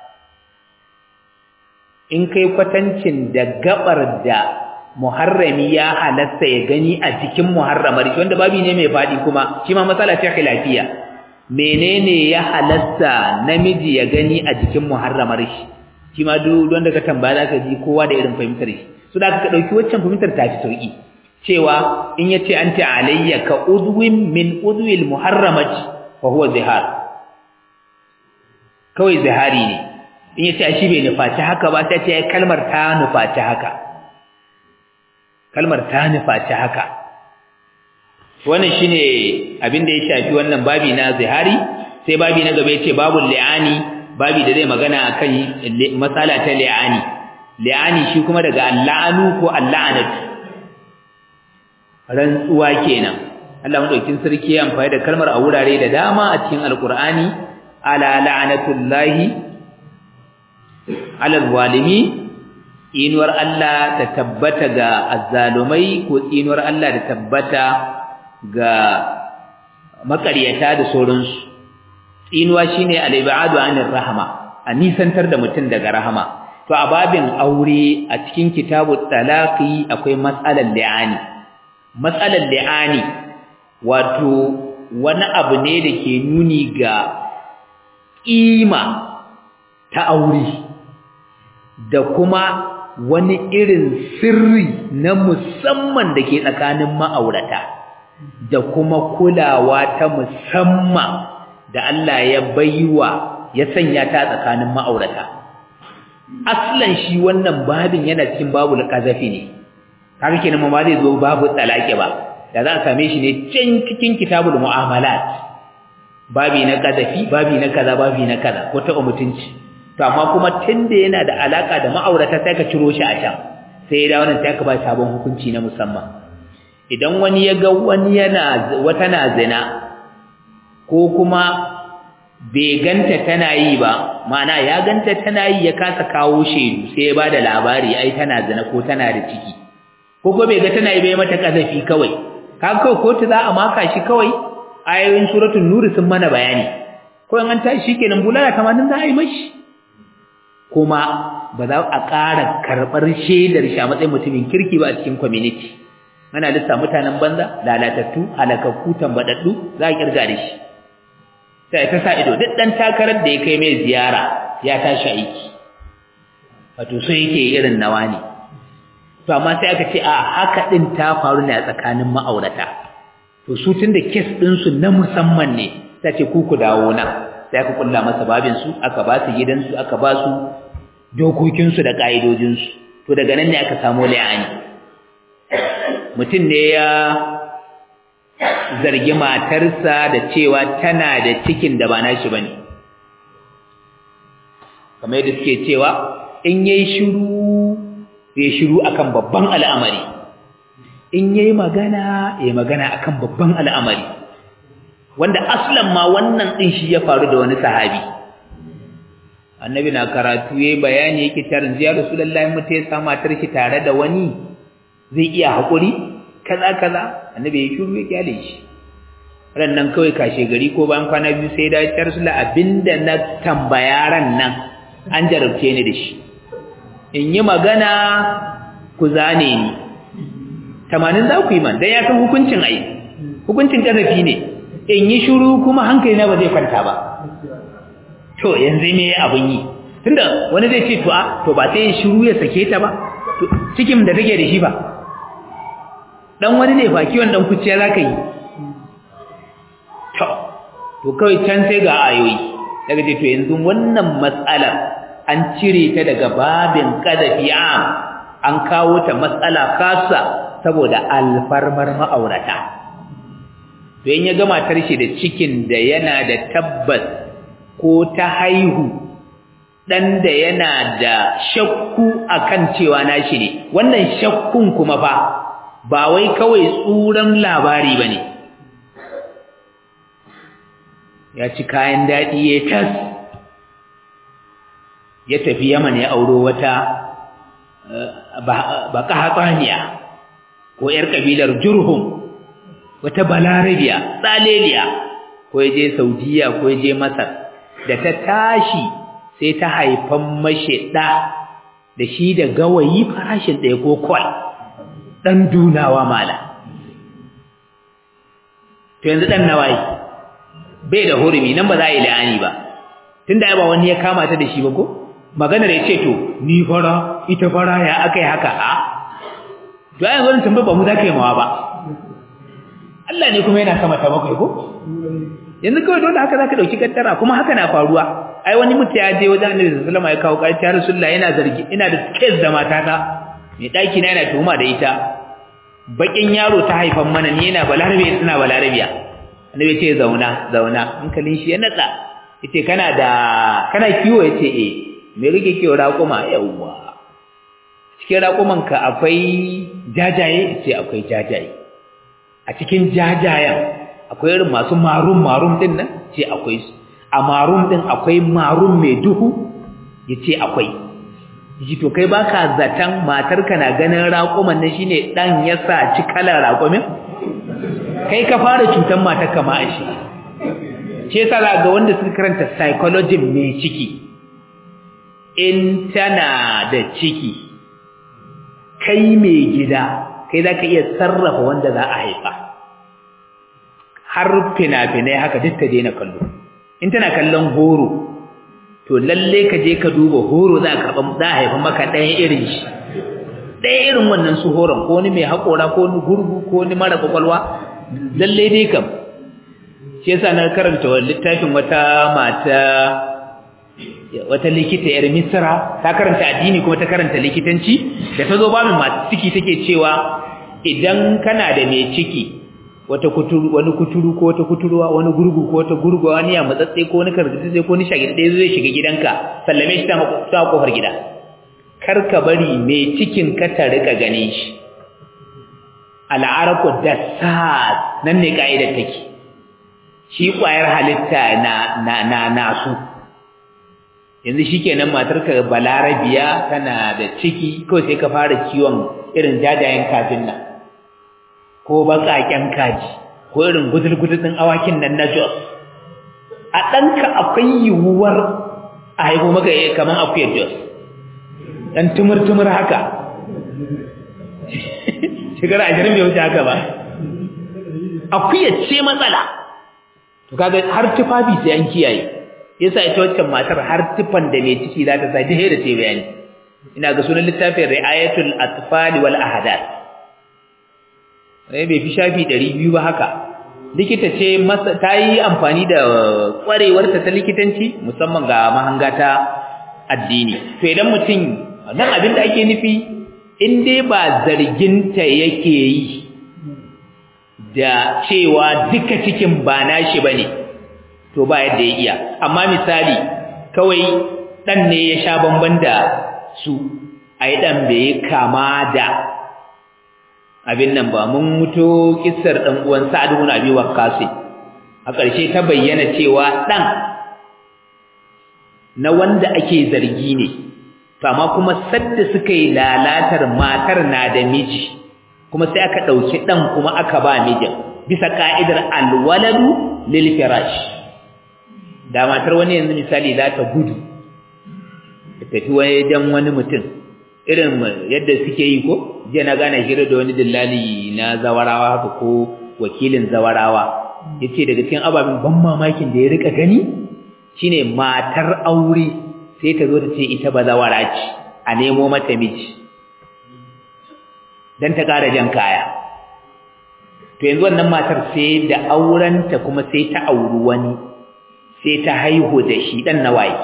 in kai kwatancin da gabar da muharrami ya halatta ya gani a cikin muharramar shi wanda babi ne mai fadi kuma shi ma matsala ce khilafiya menene ya halatta namiji ya gani a jikin muharramar shi shi ma duk wanda ka tambaya zaka ji kowa da irin fahimtar shi so da ka dauki waccan fahimtar ta fi sauki cewa in yace anti alayya ka udwin min udwil muharramati fa huwa zihar kawai zihari ne in yace shi bai nufaci haka ba sai ce kalmar ta nufaci haka kalmar ta nufaci haka wannan shine abin da ya shafi wannan babi na zihari sai babi na gaba yace babul li'ani babi da zai magana akan masala ta li'ani li'ani shi kuma daga al'anu ko al'anat rantsuwa kenan Allah madaukin sarki ya amfani da kalmar a wurare da dama a cikin alqur'ani ala la'natullahi ala zalimi inuwar Allah ta tabbata ga azzalumai ko inuwar Allah ta tabbata ga makaryata da sauransu inuwa shine al-ibadu anir rahma a nisantar da mutum daga rahama to a babin aure a cikin kitabut talaqi akwai matsalar li'ani matsalar li'ani wato wani abu ne da ke nuni ga ƙima ta aure da kuma wani irin sirri na musamman da ke tsakanin ma'aurata da kuma kulawa ta musamman da Allah ya baiwa ya sanya ta tsakanin ma'aurata aslan shi wannan babin yana cikin babul qazafi ne kaga kenan ma zai zo babu talaqi ba da za a same shi ne can cikin kitabul mu'amalat babi na qazafi babi na kaza babi na kaza ko ta mutunci to amma kuma tunda yana da alaka da ma'aurata sai ka ciro shi a can sai da wannan sai ka ba sabon hukunci na musamman idan wani ya ga wani yana wata na zina ko kuma bai ganta tana yi ba ma'ana ya ganta tana yi ya kasa kawo shedu sai ya bada labari ai tana zina ko tana da ciki ko ko bai ga tana yi bai mata kazafi kawai kaga kawai kotu za a maka shi kawai ayoyin suratul nur sun mana bayani ko in an tashi shikenan bulala 80 za a yi mashi kuma ba za a ƙara karɓar shaidar shi a matsayin mutumin kirki ba a cikin community ana lissa mutanen banza lalatattu halakakku tambadaddu za a kirga da shi sai ta sa ido duk dan takarar da ya kai mai ziyara ya tashi aiki wato so yake irin nawa ne to amma sai aka ce a haka din ta faru ne a tsakanin ma'aurata to su tunda case din su na musamman ne sai ce ku ku dawo nan sai aka kulla masa babin su aka ba su gidan su aka ba su dokokin su da kaidojin su to daga nan ne aka samu la'ani mutum ne ya zargi matarsa da cewa tana da cikin da ba nashi bane kamar yadda suke cewa in yayi shiru ya shiru akan babban al'amari in yayi magana ya magana akan babban al'amari wanda aslan ma wannan din shi ya faru da wani sahabi annabi na karatu yayi bayani yake tarin ya rasulullahi mutai ya sa matar shi tare da wani zai iya hakuri kaza kaza annabi ya shiru ya kyale shi ran nan kawai kashe gari ko bayan kwana biyu sai da ya rasulullahi abinda na tambaya ran nan an jarabce ni da shi in yi magana ku zane ni tamanin za ku yi man don ya san hukuncin ai hukuncin ƙazafi ne in yi shuru kuma hankali na ba zai kwanta ba to yanzu me abin yi tunda wani zai ce to a to ba sai shuru ya sake ta ba cikin da take da shi ba dan wani ne fa kiwon dan kuciya za ka yi to to kawai can sai ga ayoyi daga ce to yanzu wannan matsalar an cire ta daga babin qadafi am an kawo ta matsala kasa saboda alfarmar ma'aurata to in ya ga matar shi da cikin da yana da tabbas ko ta haihu dan da yana da shakku akan cewa nashi ne wannan shakkun kuma fa ba wai kawai tsuran labari bane ya ci kayan dadi ya tas ya tafi Yaman ya auro wata baka hatsaniya ko ‘yar ƙabilar Jurhum, wata balarabiya, tsaleliya, ko ya je Saudiya ko ya je Masar, da ta tashi sai ta haifan mashi ɗa da shi da gawayi farashin ɗaya ko kwal, ɗan dunawa mala. To yanzu ɗan nawayi, bai da hurumi nan ba za a yi la'ani ba, tun da ba wani ya kama ta da shi ba ko? Maganar ya ce to, ni fara, ita fara ya aka yi haka, a? to ai gurin tambayar ba mu za ka yi mawa ba Allah ne kuma yana sama ta bakwai ko yanzu kawai dole haka za ka ɗauki kattara kuma haka na faruwa ai wani mutum ya je wajen annabi sallallahu alaihi ya kawo ƙarfi ya rasulullah yana zargi ina da case da matata mai ɗaki na yana tuhuma da ita bakin yaro ta haifan mana ni yana balarabe ina balarabiya annabi ce zauna zauna hankalin shi ya natsa yace kana da kana kiwo yace eh me rike kiwo raƙuma yawwa cikin raƙumanka akwai jajaye ce akwai jajaye a cikin jajayen akwai irin masu marum marum din nan ce akwai su a marum din akwai marum mai duhu ya ce akwai ji to kai baka zaton matarka na ganin raƙuman nan shine dan ya sa ci kalar raƙumin kai ka fara cutar matarka ma shi ce yasa ga wanda suka karanta psychology mai ciki in tana da ciki kai mai gida kai za ka iya sarrafa wanda za a haifa har fina-finai haka duk ta daina kallo in tana kallon horo to lalle ka je ka duba horo za a haifa maka ɗaya irin shi ɗaya irin wannan su horon ko wani mai haƙora ko wani gurgu ko wani mara kwakwalwa lalle dai kam shi yasa na karanta wani littafin wata mata wata likita yar misra ta karanta addini kuma ta karanta likitanci da ta zo babin masu ciki take cewa idan kana da mai ciki wata kuturu wani kuturu ko wata kuturuwa wani gurgu ko wata gurguwa wani ya matsatse ko wani karkatse ko wani shagide zai shiga gidanka sallame shi ta kofar gida kar ka bari mai cikin ka ta rika ganin shi al'araku dassas nan ne ka'idar take shi kwayar halitta na na na nasu yanzu shikenan matarka balarabiya tana da ciki kawai sai ka fara kiwon irin jajayen kajin nan ko baƙaƙen kaji ko irin gudul-gudul ɗin awakin nan na Jos a ɗanka akwai yiwuwar a haifo maka yi kamar akuyar Jos ɗan tumur-tumur haka shekara ashirin bai wuce haka ba akuyar ce matsala to kaga har tufafi sai an kiyaye yasa ita waccan matar har tufan da mai ciki za ta sa ta da ce bayani ina ga sunan littafin ri'ayatul atfal wal ahadath bai fi shafi ɗari biyu ba haka likita ce ta yi amfani da ƙwarewarta ta likitanci musamman ga mahanga ta addini to idan mutum nan abin da ake nufi in dai ba zarginta yake yi da cewa duka cikin ba nashi bane to ba yadda ya iya amma misali kawai dan ne ya sha bamban da su ai dan bai kama da abin nan ba mun muto kissar dan uwan Sa'ad ibn Abi Waqqas a ƙarshe ta bayyana cewa dan na wanda ake zargi ne amma kuma sadda suka yi lalatar matar na da miji kuma sai aka dauki dan kuma aka ba mijin bisa ka'idar alwaladu lil firash da matar wani yanzu misali za ta gudu ta tafi wajen wani mutum irin yadda suke yi ko jiya na gane hira da wani dillali na zawarawa haka ko wakilin zawarawa yace daga cikin ababen ban mamakin da ya rika gani shine matar aure sai ta zo ta ce ita ba zawara ce a nemo mata miji dan ta ƙara jan kaya to yanzu wannan matar sai da aurenta kuma sai ta auri wani sai ta haihu da shi dan nawaye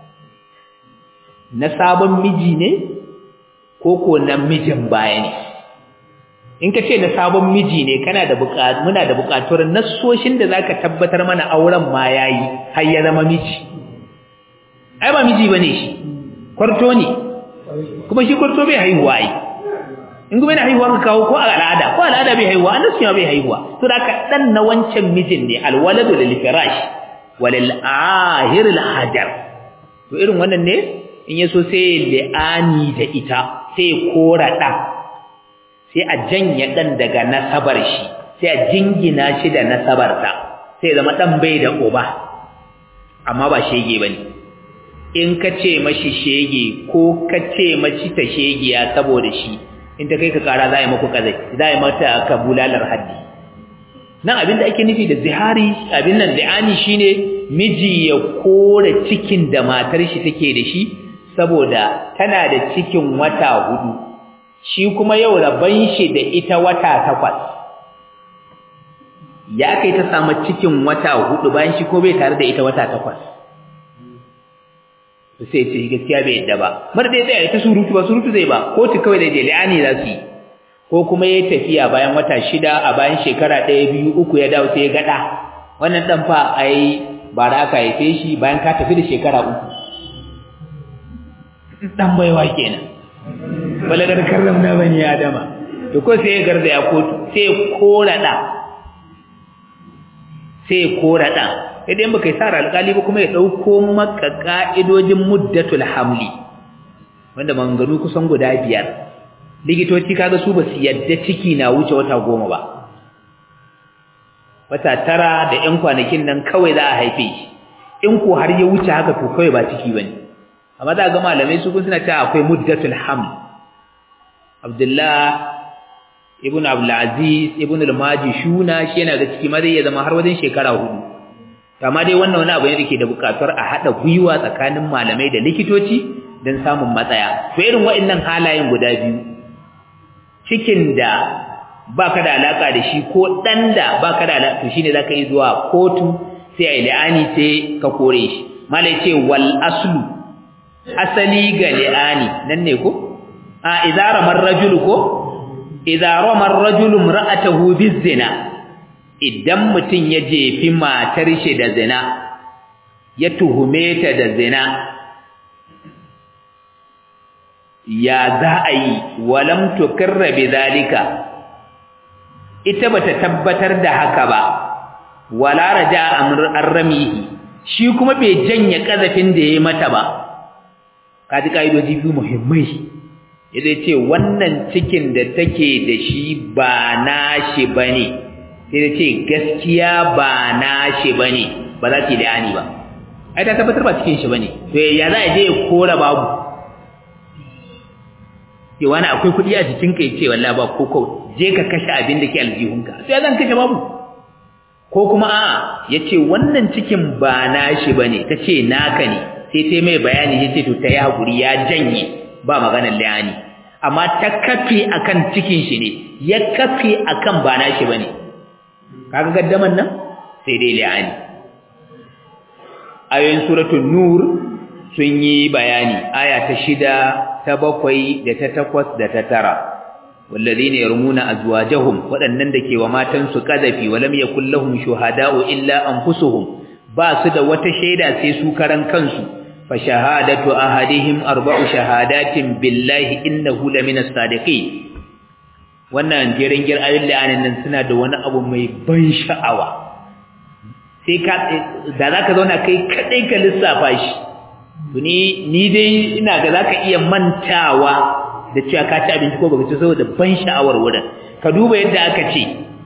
na sabon miji ne ko ko na mijin baya ne in ka ce na sabon miji ne kana da buƙatu muna da buƙatuwar nassoshin da zaka tabbatar mana auren ma yayi har ya zama miji ai ba miji bane shi kwarto ne kuma shi kwarto bai haihuwa ai in kuma yana haihuwa ka kawo ko al'ada ko al'ada bai haihuwa an nasu bai haihuwa to da ka dan na wancan mijin ne alwaladu lil firash walil ahir al hajar to irin wannan ne in yaso sai li'ani da ita sai kora ɗan sai a janye ɗan daga nasabar shi sai a jingina shi da nasabarta sai zama ɗan bai da uba amma ba shege ba ne in ka ce mashi shege ko ka ce mashi ta shegiya saboda shi in ta kai ka kara za a yi maku kazai za a yi mata ka bulalar haddi nan abin da ake nufi da zihari abin nan zi'ani shine miji ya kore cikin da matar shi take da shi saboda tana da cikin wata hudu shi kuma yau rabban shi da ita wata takwas ya kai ta samu cikin wata hudu bayan shi ko bai tare da ita wata takwas sai ce gaskiya bai yadda ba mar dai zai ta surutu ba surutu zai ba ko ta kawai da je li'ani za su yi ko kuma yayi tafiya bayan wata shida a bayan shekara ɗaya biyu uku ya dawo sai ya gada wannan dan fa ai ba da aka haife shi bayan ka tafi da shekara uku dan baiwa kenan balagar karramna bani adama to ko sai ya garda ya kotu sai ya kora da sai ya kora da idan baka yi sara alƙali ba kuma ya dauko maka ka'idojin muddatul hamli wanda manganu kusan guda biyar likitoci kaga su basu yadda ciki na wuce wata goma ba wata tara da ƴan kwanakin nan kawai za a haife shi in ko har ya wuce haka to kawai ba ciki bane amma za ga malamai su kun suna cewa akwai muddatul haml Abdullah ibn Abdul Aziz ibn al-Majishuna shi yana da ciki ma zai ya zama har wajen shekara hudu amma dai wannan wani abu ne dake da bukatar a hada gwiwa tsakanin malamai da likitoci don samun matsaya to irin waɗannan halayen guda biyu cikin da baka da alaka da shi ko dan da baka da alaka to shine zaka yi zuwa kotu sai ai li'ani sai ka kore shi malai ce wal aslu asali ga li'ani nan ne ko a idara marrajul ko idara marrajul imra'atahu bizina idan mutun ya jefi matar shi da zina ya tuhume ta da zina ya za a yi walam tukirra bidhalika ita bata tabbatar da haka ba wala raja amr arramihi shi kuma bai janye kazafin da yayi mata ba kaji kaidoji biyu muhimmai yace ce wannan cikin da take da shi ba nashi bane sai da ce gaskiya ba nashi bane ba za ta yi ani ba ai ta tabbatar ba cikin shi bane to ya za a je ya kora babu ke wani akwai kuɗi a jikinka ya ce wallahi ba ko ko je ka kashe abin da ke aljihunka sai zan kashe babu ko kuma a'a ya ce wannan cikin ba nashi bane ta ce naka ne sai ta mai bayani ya ce to ta yi haƙuri ya janye ba maganar liyani amma ta kafe akan cikin shi ne ya kafe akan ba nashi bane kaga gaddaman nan sai dai liyani ayoyin suratul nur sun yi bayani aya ta shida ta bakwai da ta takwas da ta tara والذين يرمون أزواجهم waɗannan da ke wa matansu ƙazafi walam yakul lahum shuhada'u illa anfusuhum ba su da wata shaida sai su karan kansu fa shahadatu ahadihim arba'u shahadatin billahi innahu lamina sadiqin wannan jerin gir ayoyin nan suna da wani abu mai ban sha'awa sai ka da zaka zauna kai kadai ka lissafa shi ni ni dai ina ga zaka iya mantawa da cewa ka ci abinci ko baka ci saboda ban sha'awar wurin ka duba yadda aka ce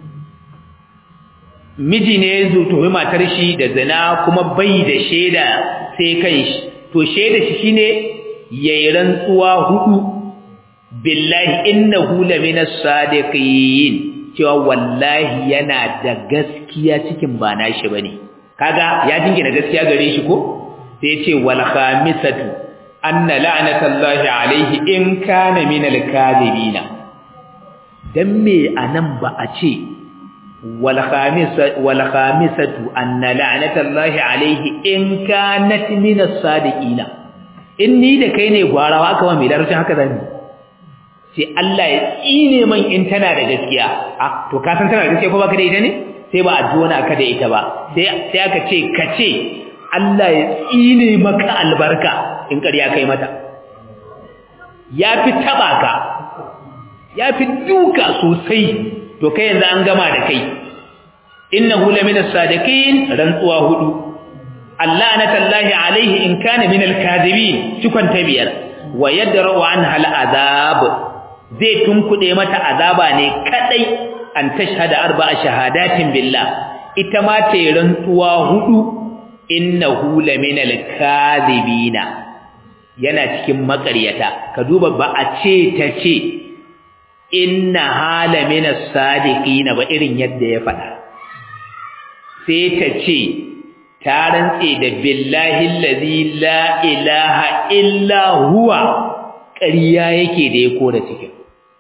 miji ne ya zo tohi matar shi da zina kuma bai da shaida sai kan shi to shaida shi shine yayi rantsuwa hudu billahi innahu laminas sadiqin cewa wallahi yana da gaskiya cikin ba nashi bane kaga ya jingina gaskiya gare shi ko sai ya ce wal khamisatu anna la'natallahi alaihi in kana minal kadhibina dan me anan ba a ce wal khamisatu wal khamisatu anna la'natallahi alaihi in kanat minas sadiqina in ni da kai ne gwarawa aka wa mai larabcin haka zan sai Allah ya tsine man in tana da gaskiya ah to ka san tana da gaskiya ko baka da ita ne sai ba a ji wani aka da ita ba sai sai aka ce ka ce Allah ya tsine maka albarka in ƙarya kai mata ya fi taba ka ya fi duka sosai to kai yanzu an gama da kai innahu laminas sadiqin rantsuwa hudu Allah na tallahi alaihi in kana minal kadhibin cikon ta biyar wa yadra'u anha al'azab zai tunkuɗe mata azaba ne kadai an tashhada arba'a shahadatin billah ita ma ta rantsuwa hudu innahu laminal kadhibina yana cikin makaryata ka duba ba a ce ta ce inna hala minas sadiqina ba irin yadda ya faɗa sai ta ce ta rantse da billahi allazi la ilaha illa huwa ƙarya yake da ya kora cikin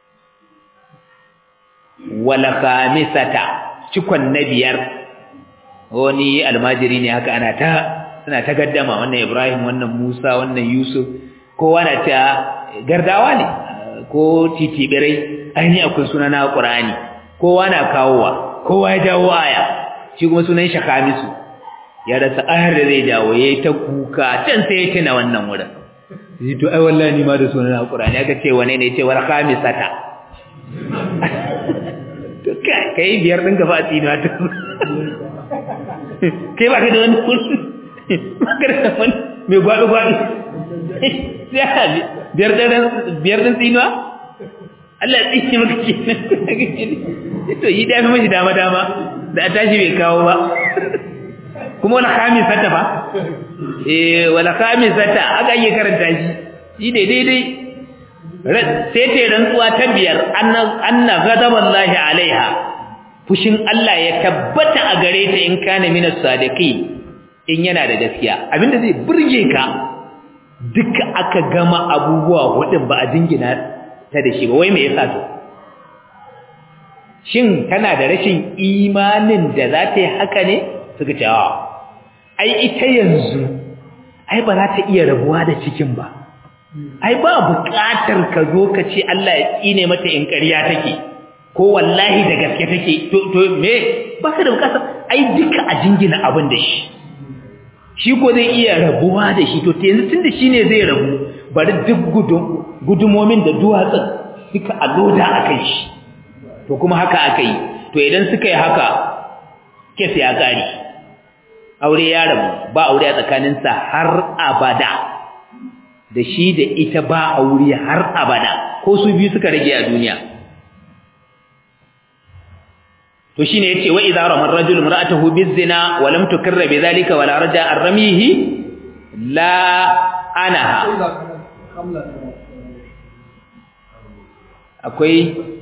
wala khamisata cikon na biyar wani almajiri ne haka ana ta suna ta gaddama wannan Ibrahim wannan Musa wannan Yusuf kowa na ta gardawa ne ko titibirai aini akwai suna na Qur'ani kowa na kawowa kowa ya jawo aya shi kuma sunan shi Khamisu ya rasa ayar da zai jawo yayi ta kuka can sai ya tuna wannan wurin shi to ai wallahi ni ma da sunan Qur'ani aka ce wane ne ce wal khamisata to kai kai biyar din gaba a tsina ta kai ba ka da wani kursi magana wani mai gwaɗo-gwaɗo biyar ɗin tsinuwa Allah ya tsinye maka ke to yi dafi mashi dama-dama da a tashi bai kawo ba kuma wani kamin sata ba eh wani kamin sata aka yi karanta shi shi ne daidai sai ta rantsuwa ta biyar anna gadaban lahi alaiha fushin Allah ya tabbata a gare ta in kana minas sadiqin in yana da gaskiya abinda zai burge ka duka aka gama abubuwa hudun ba a jingina ta da shi ba wai me yasa to shin kana da rashin imanin da za ta yi haka ne suka ce a ai ita yanzu ai ba za ta iya rabuwa da cikin ba ai ba buƙatar ka zo ka ce Allah ya tsine mata in ƙarya take ko wallahi da gaske take to to me ba ka da buƙatar ai duka a jingina abin da shi shi ko zai iya rabuwa da shi to yanzu tunda shine zai rabu bari duk gudumomin da duwatsun duka a loda akan shi to kuma haka aka yi to idan suka yi haka kes ya kare aure ya rabu ba aure a tsakaninsa har abada da shi da ita ba aure har abada ko su biyu suka rage a duniya to shine yace wa idza rama ar-rajul imra'atahu bizina wa lam tukarra bidhalika wa la raja ar-ramihi la anaha akwai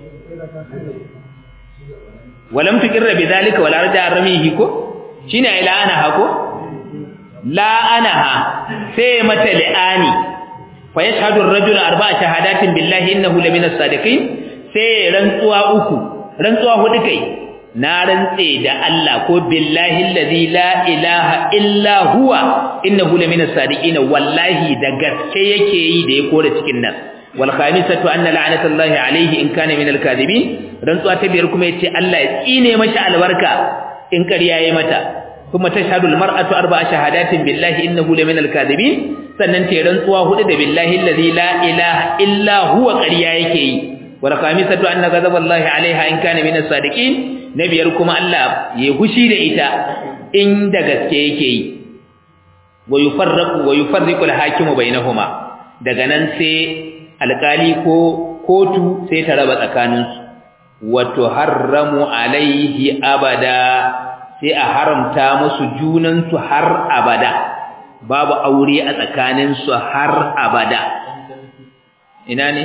wa lam tukarra bidhalika wa la raja ar-ramihi ko shine ai la anaha ko la anaha sai mata li'ani fa yashhadu ar-rajul arba'a shahadatin billahi innahu lamina as-sadiqin sai rantsuwa uku rantsuwa hudu kai na rantse da Allah ko billahi allazi la ilaha illa huwa innahu lamina as-sadiqin wallahi da gaske yake yi da ya kore cikin nan wal khamisatu anna la'natullahi alayhi in kana min al-kadhibin rantsuwa ta biyar kuma yace Allah ya tsine mashi albarka in ƙarya yayi mata kuma tashhadu almar'atu arba'a shahadatin billahi innahu laminal kadhibin sannan ta rantsuwa hudu da billahi allazi la ilaha illa huwa ƙarya yake yi wa khamisatu anna ghadaballahi alaiha in kana minas sadiqin nabiyar kuma Allah ya hushi da ita in da gaske yake yi wa yufarraqu wa yufarriqu alhakimu bainahuma daga nan sai alkali ko kotu sai ta raba tsakaninsu wa tuharramu alaihi abada sai a haramta musu junansu har abada babu aure a tsakaninsu har abada ina ne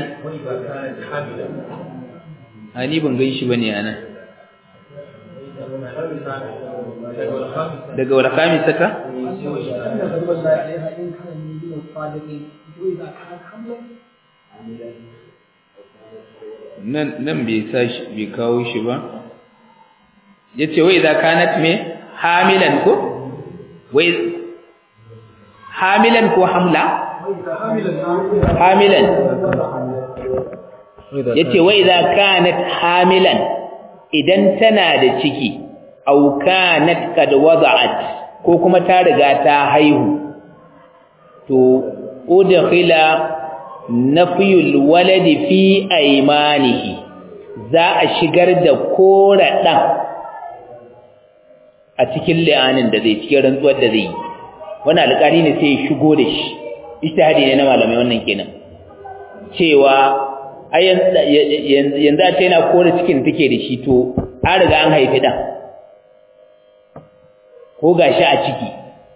ani ban gan shi bane ana daga wala kami saka nan nan bai sa shi bai kawo shi ba yace wai idza kanat me hamilan ko wai hamilan ko hamla hamilan yace wai idza kanat hamilan idan tana da ciki aw kanat kad wada'at ko kuma ta riga ta haihu to udkhila nafiyul waladi fi aymanihi za a shigar da kora dan a cikin li'anin da zai cikin rantsuwar da zai yi wani alƙari ne sai ya shigo da shi ijtihadi ne na malamai wannan kenan cewa yanzu a ce yana kore cikin take da shi to an riga an haifi dan ko gashi a ciki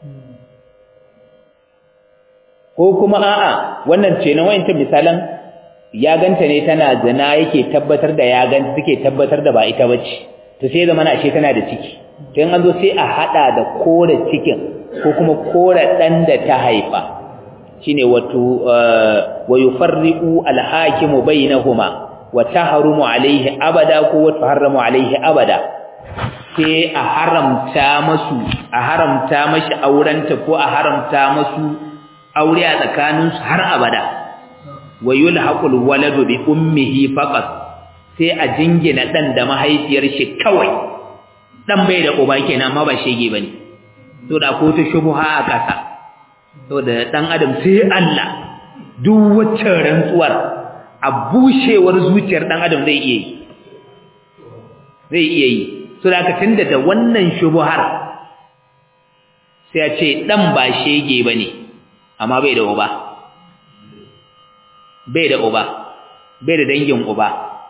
ko kuma a'a wannan ce na wayancan misalan ya ganta ne tana zina yake tabbatar da ya ganta take tabbatar da ba ita bace to sai zama na ashe tana da ciki to an zo sai a hada da kore cikin ko kuma kore dan da ta haifa shine wato wa yufarriqu al-hakimu bainahuma wa tahrumu alayhi abada ko wa tuharramu alayhi abada sai a haramta masu a haramta mashi aurenta ko a haramta masu aure a tsakaninsu har abada wa yulhaqul waladu bi ummihi faqat sai a jingina dan da mahaifiyar shi kawai dan bai da uba kenan amma ba shege bane to da ko ta shubha a kasa to da dan adam sai Allah duk wacce rantsuwar a bushewar zuciyar dan adam zai iya yi zai iya yi so da ka tunda da wannan shubhar sai a ce dan ba shege bane amma bai da uba bai da uba bai da dangin uba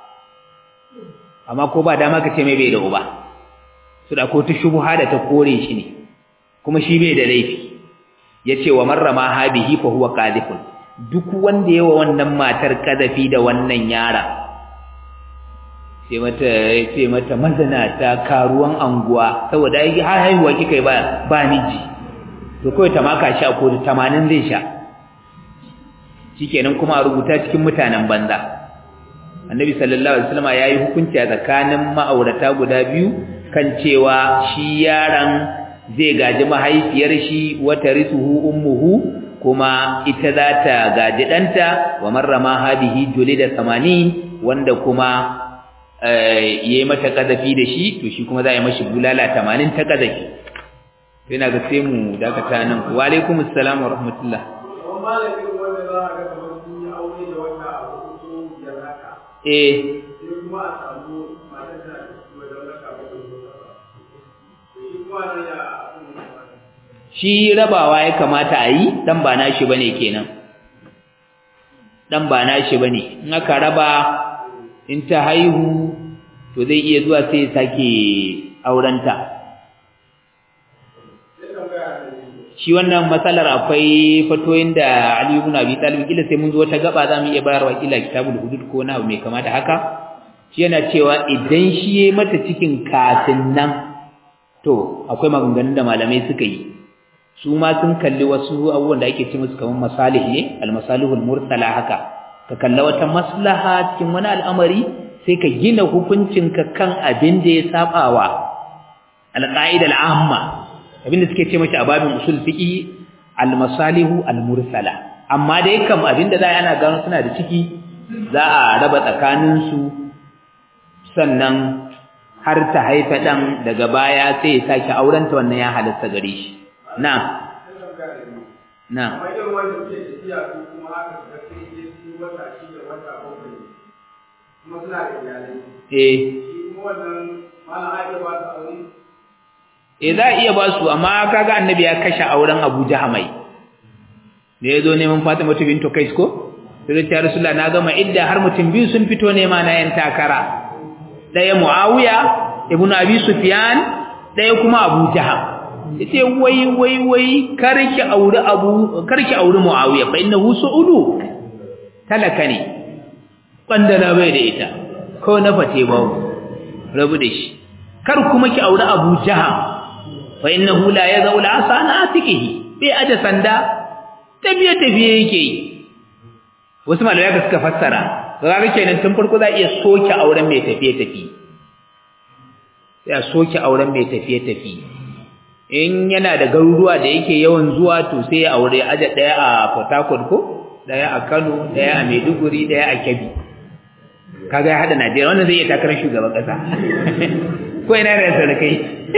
amma ko ba dama ka ce mai bai da uba su da ko ta shubha da ta kore shi ne kuma shi bai da laifi yace wa marrama habihi fa huwa qadhifun duk wanda yawa wannan matar kadafi da wannan yara sai mata sai mata mazana ta karuwan anguwa saboda ai har haihuwa kika ba ba miji to kawai ta maka shi a kotu 80 zai sha shikenan kuma a rubuta cikin mutanen banza annabi sallallahu alaihi wasallam yayi hukunci a tsakanin ma'aurata guda biyu kan cewa shi yaron zai gaji mahaifiyar shi wata risuhu ummuhu kuma ita za ta gaji ɗanta wa marrama habihi julida 80 wanda kuma yayi mata kazafi da shi to shi kuma za a yi mashi bulala 80 ta kazafi sai na ga sai mu dakata nan wa alaikumus salam wa rahmatullah eh shi rabawa ya kamata a yi dan ba nashi bane kenan dan ba nashi bane in aka raba in ta haihu to zai iya zuwa sai ya sake aurenta shi wannan matsalar akwai fatoyin da Ali ibn Abi Talib kila sai mun zo ta gaba zamu iya bayarwa kila kitabul hudud ko na mai kama da haka shi yana cewa idan shi yayi mata cikin kafin nan to akwai maganganun da malamai suka yi su ma sun kalli wasu abubuwan da ake ce musu kamar masalih ne al-masalihul mursala haka ka kalla wata maslaha cikin wani al'amari sai ka gina hukuncinka kan abin da ya sabawa al-qa'ida al-amma abinda suke ce mashi a babin usul fiqi al-masalihu al-mursala amma dai kam abinda za ana gano suna da ciki za a raba tsakanin su sannan har ta haifa dan daga baya sai ya sake aurenta wannan ya halatta gare shi na na eh eh za a iya ba su amma kaga annabi ya kashe auren Abu Jahamai da yazo neman Fatima bintu Kais ko sai ta Rasulullah na gama idda har mutum biyu sun fito nema na yan takara daya Muawiya ibn Abi Sufyan daya kuma Abu Jaham yace wai wai wai karki aure Abu karki aure Muawiya fa innahu su'udu talaka ne bandana bai da ita ko na fate ba rabu da shi kar kuma ki aure Abu Jaham fa innahu la yazau la asana atikihi bai aje sanda tafiye tafiye yake yi wasu malamai ka suka fassara kaga kenan tun farko za iya soke auren mai tafiye tafiye sai a soke auren mai tafiye tafiye in yana da garuruwa da yake yawan zuwa to sai ya aure aje daya a Port Harcourt ko daya a Kano daya a Maiduguri daya a Kebbi kaga ya hada Najeriya wannan zai iya takarar shugaban kasa ko ina da sarkai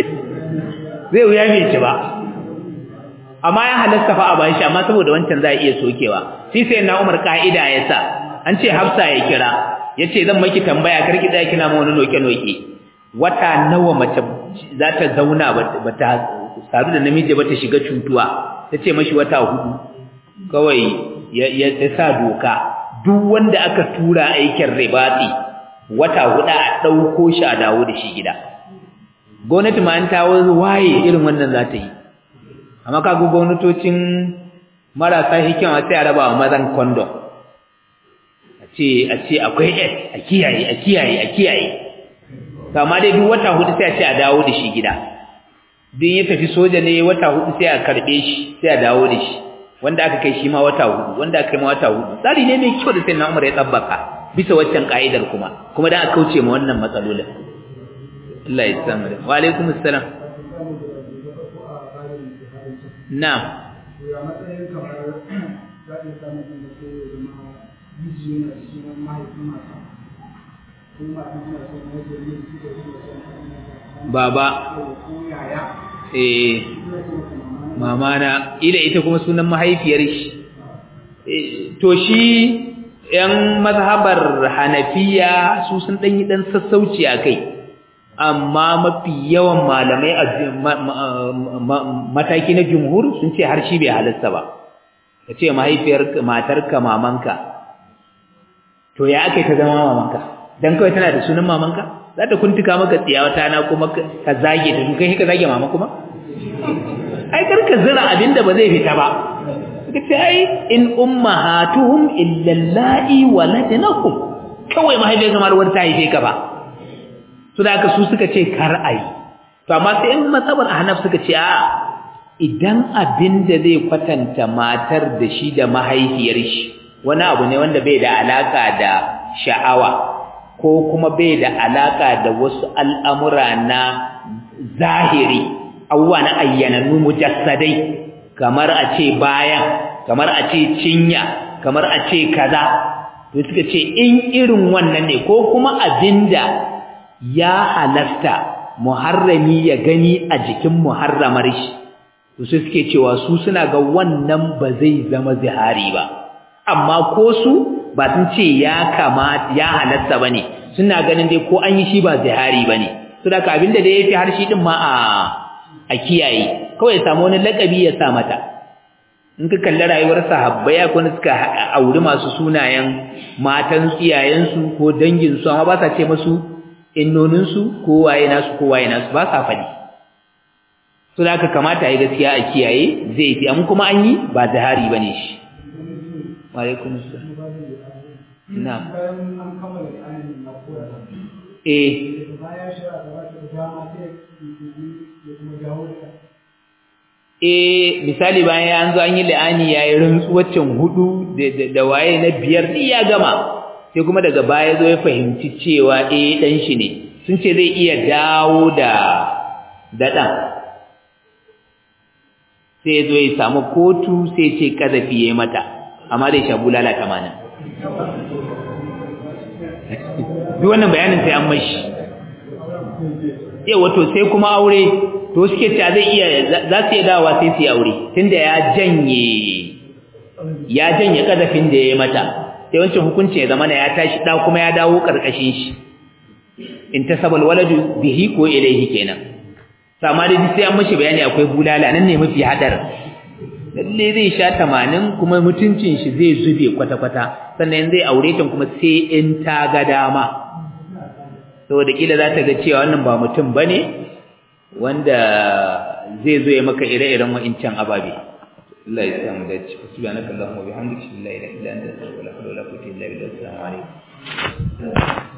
zai wuya bai ci ba amma ya halasta fa a bayan shi amma saboda wancan za a iya sokewa shi sai na Umar ka'ida ya sa an ce Hafsa ya kira yace zan maki tambaya karki da kina mu wani noke noke wata nawa mace za ta zauna ba ta sadu da namiji ba ta shiga cutuwa tace mashi wata hudu kawai ya sa doka duk wanda aka tura aikin ribati wata hudu a dauko shi a dawo da shi gida gwamnati ma an ta waye irin wannan za ta yi amma kaga gwamnatocin marasa hikima sai a raba wa mazan condom a ce a ce akwai s a kiyaye a kiyaye a kiyaye amma dai duk wata hudu sai a ce a dawo da shi gida duk ya tafi soja ne wata hudu sai a karbe shi sai a dawo da shi wanda aka kai shi ma wata hudu wanda aka kai ma wata hudu tsari ne mai kyau da sai na umar ya tsabbaka bisa waccan ka'idar kuma kuma dan a kauce ma wannan matsalolin Allah ya samu da wa alaikum assalam na'am baba eh mama na ila ita kuma sunan mahaifiyar shi to shi yan mazhabar hanafiya su sun dan yi dan sassauci akai amma mafi yawan malamai a mataki na jumhur sun ce har shi bai halasta ba ka ce mahaifiyar matarka mamanka to ya aka ta zama mamanka dan kawai tana da sunan mamanka za ta kuntuka maka tsiyawata na kuma ka zage ta kai ka zage mama kuma ai karka zira abinda ba zai fita ba suka ce ai in ummahatuhum illa allai waladnakum kawai mahaifiyar kamar wani ta haife ka ba su da su suka ce kar ai to amma sai in matsabar ahnaf suka ce a idan abinda zai kwatanta matar da shi da mahaifiyar shi wani abu ne wanda bai da alaka da sha'awa ko kuma bai da alaka da wasu al'amura na zahiri abubuwa na ayyanannu mujassadai kamar a ce bayan kamar a ce cinya kamar a ce kaza to suka ce in irin wannan ne ko kuma abinda ya halasta muharrami ya gani a jikin muharramar shi to sai suke cewa su suna ga wannan ba zai zama zihari ba amma ko su ba sun ce ya kamata ya halasta bane suna ganin dai ko an yi shi ba zihari bane saboda abinda da yafi har shi din ma a a kiyaye kawai ya samu wani lakabi ya sa mata in ka kalli rayuwar sahabbai ya kuma suka auri masu sunayen matan iyayensu ko danginsu amma ba sa ce masu innoninsu ko waye nasu ko waye nasu ba sa faɗi so da aka kamata a yi gaskiya a kiyaye zai fi amma kuma an yi ba zahari ba ne shi alaikum na eh eh misali bayan an zo an yi la'ani yayi rantsuwacin hudu da waye na biyar ni ya gama sai kuma daga baya zo ya fahimci cewa eh dan shi ne sun ce zai iya dawo da da dan sai zo ya samu kotu sai ce kazafi yayi mata amma dai shabu lalata mana duk wannan bayanin sai an mashi yawa to sai kuma aure to suke cewa zai iya za su iya dawa sai su yi aure tunda ya janye ya janye kadafin da ya mata sai wancan hukunci ya zama ya tashi da kuma ya dawo karkashin shi in tasabal waladu bihi ko ilaihi kenan sama da sai an mishi bayani akwai bulala nan ne mafi hadar lalle zai sha 80 kuma mutuncin shi zai zube kwata kwata sannan zai aure ta kuma sai in ta ga dama saboda kila za ta ga cewa wannan ba mutum bane wanda zai zo ya maka ire-iren wa'incan ababe Allah ya samu dace subhanakallahumma wa bihamdika la ilaha illa anta astaghfiruka wa atubu ilaik assalamu alaikum